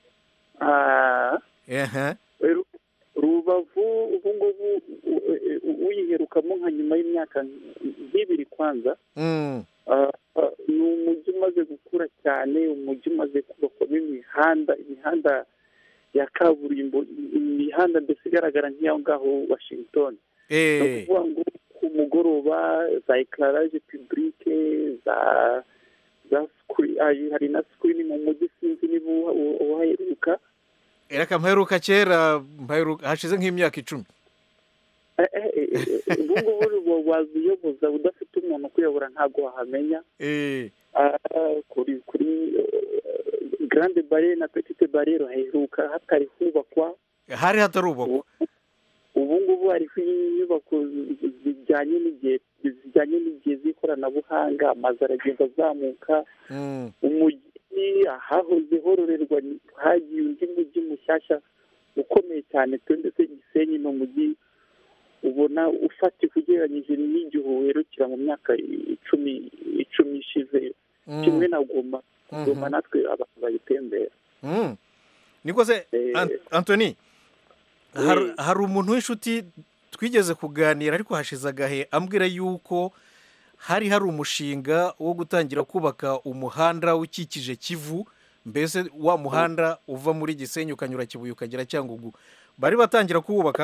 Speaker 10: Ah,
Speaker 1: ehe
Speaker 10: Ru- rubavu ubu ngubu u- u- uyiherukamo nka nyuma y'imyaka nk'ibiri kwanza
Speaker 1: Mm.
Speaker 10: Ah, ah, ni umujyi umaze gukura cyane umujyi umaze kubakwamo imihanda imihanda ya kaburimbo imihanda mbese igaragara nk'iyaho ngaho washington ni
Speaker 1: eh
Speaker 10: ukuvuga ngo ku mugoroba za ekararaje pibulike za za sikuri hari na sikirini mu mujyi sinzi niba uha- uha- uhaheruka
Speaker 1: reka mpaheruka kera mpaheruka hashize nk'imyaka icumi
Speaker 10: Eh, eh, eh, eh, ubu ngubu waza uyoboza udafite umuntu ukuyobora ntabwo wahamenya
Speaker 1: eh
Speaker 10: Ah, kuri kuri eh, grande barriere na petite barriere haheruka hatari hubakwa
Speaker 1: hari hatarubakwa
Speaker 10: ubu ngubu hariho inyubako zi- zijyanye n'igihe zijyanye n'igihe z'ikoranabuhanga amazu aragenda azamuka
Speaker 1: Mm.
Speaker 10: umujyi ahahoze hororerwa ni- hagiye undi mujyi mushyashya ukomeye cyane pe ndetse gisenyi ni umujyi ubona ufatika ugereranyije n'igihe uherukira mu myaka icumi icumi ishize
Speaker 1: Mm.
Speaker 10: kimwe na goma
Speaker 1: Mhm.
Speaker 10: goma natwe abantu bayitembera
Speaker 1: Mm. niko se
Speaker 10: Eh.
Speaker 1: An- antoni har- hari umuntu w'inshuti twigeze kuganira ariko hashize agahe ambwira yuko hari hari umushinga wo gutangira kubaka umuhanda ukikije kivu mbese wa muhanda uva muri gisenyi ukanyura kibuye ukagera cyangugu bari batangira kuwubaka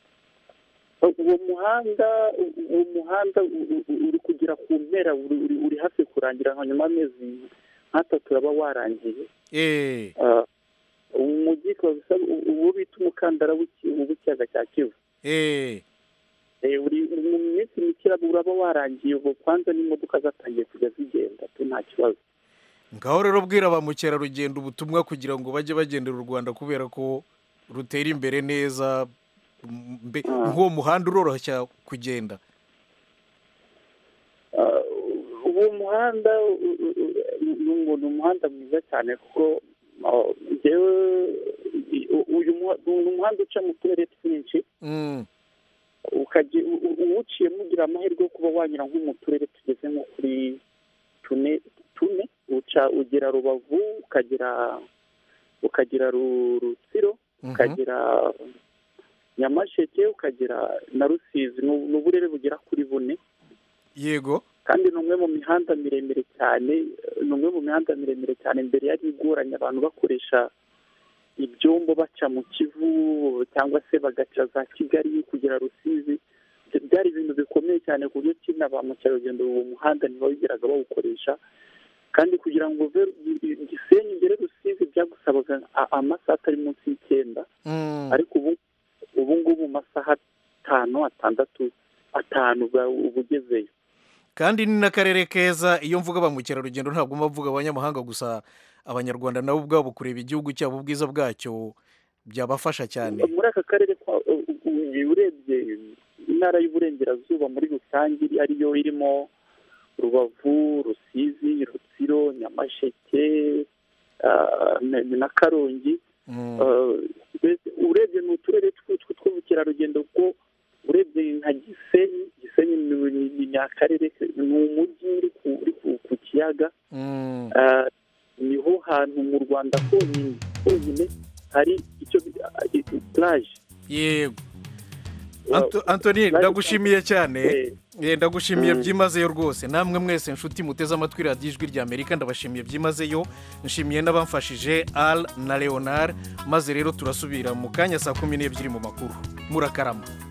Speaker 10: uwo muhanda uwo muhanda u- u- u- uri kugera ku mpera uri- uri uri hafi kurangira nka nyuma y'amezi nk'atatu uraba warangiye
Speaker 1: eh
Speaker 10: Ah, umujyi ukaba usa uwo bita umukandara w'iki- w'ikiyaga cya kivu
Speaker 1: eh
Speaker 10: Eh, uri mu minsi mike uraba- uraba warangiye ubu kwanza n'imodoka zatangiye kujya zigenda tu nta kibazo
Speaker 1: ngaho rero bwira ba mukerarugendo ubutumwa kugira ngo bajye bagendera u rwanda kubera ko rutera imbere neza mbe- nk'uwo muhanda uroroshya kugenda
Speaker 10: Ah, uwo muhanda u- u- u- ni umu- ni umuhanda mwiza cyane kuko ah, njyewe i- u- uyu muha- ni umuhanda uca mu turere twinshi
Speaker 1: Mm.
Speaker 10: ukajya u- u- uwuciyemo ugira amahirwe yo kuba wanyura nko mu turere tugeze nko kuri tune tune uca ugera rubavu ukagera ukagera Ru- rutsiro
Speaker 1: Mhm.
Speaker 10: ukagera nyamasheke ukagera na rusizi ni ubu- ni uburere bugera kuri bune
Speaker 1: yego
Speaker 10: kandi ni umwe mu mihanda miremire cyane ni umwe mu mihanda miremire cyane mbere yari igoranye abantu bakoresha ibyombo baca mu kivu cyangwa se bagaca za kigali kugera rusizi Ibyo byari ibintu bikomeye cyane ku buryo kina ba mukerarugendo uwo muhanda ntibawigeraga bawukoresha kandi kugira ngo uve i- i- gisenyi imbere rusizi byagusabaga a- amasaha atari munsi y'icyenda
Speaker 1: Mm.
Speaker 10: ariko ubu ubu ngubu mu masaha atanu atandatu atanu uba uba ugezeyo
Speaker 1: kandi ni n'akarere keza iyo mvuga ba mukerarugendo ntabwo mba mvuga abanyamahanga gusa abanyarwanda nabo ubwabo kureba igihugu cyabo ubwiza bwacyo byabafasha cyane
Speaker 10: muri aka karere kwa- u- u- urebye intara y'uburengerazuba muri rusange ariyo irimo rubavu rusizi rutsiro nyamasheke ah, na- na karongi
Speaker 1: Mm.
Speaker 10: Ah, mbese urebye ni uturere tw'utwo tw'ubukerarugendo kuko urebye nka gisenyi gisenyi ni- ni ni- ni akarere ke- ni umujyi uri ku- uri ku- ku kiyaga
Speaker 1: Mm.
Speaker 10: Ah, niho hantu mu rwanda honyine honyine hari icyo bita plage
Speaker 1: yego Anto- antoni ndagushimiye cyane Eh, ndagushimiye
Speaker 10: Mm.
Speaker 1: byimazeyo rwose namwe mwese nshuti muteze amatwi radiyo ijwi rya amerika ndabashimiye byimazeyo nshimiye n'abamfashije al na leonard maze rero turasubira mu kanya saa kumi n'ebyiri mu makuru murakarama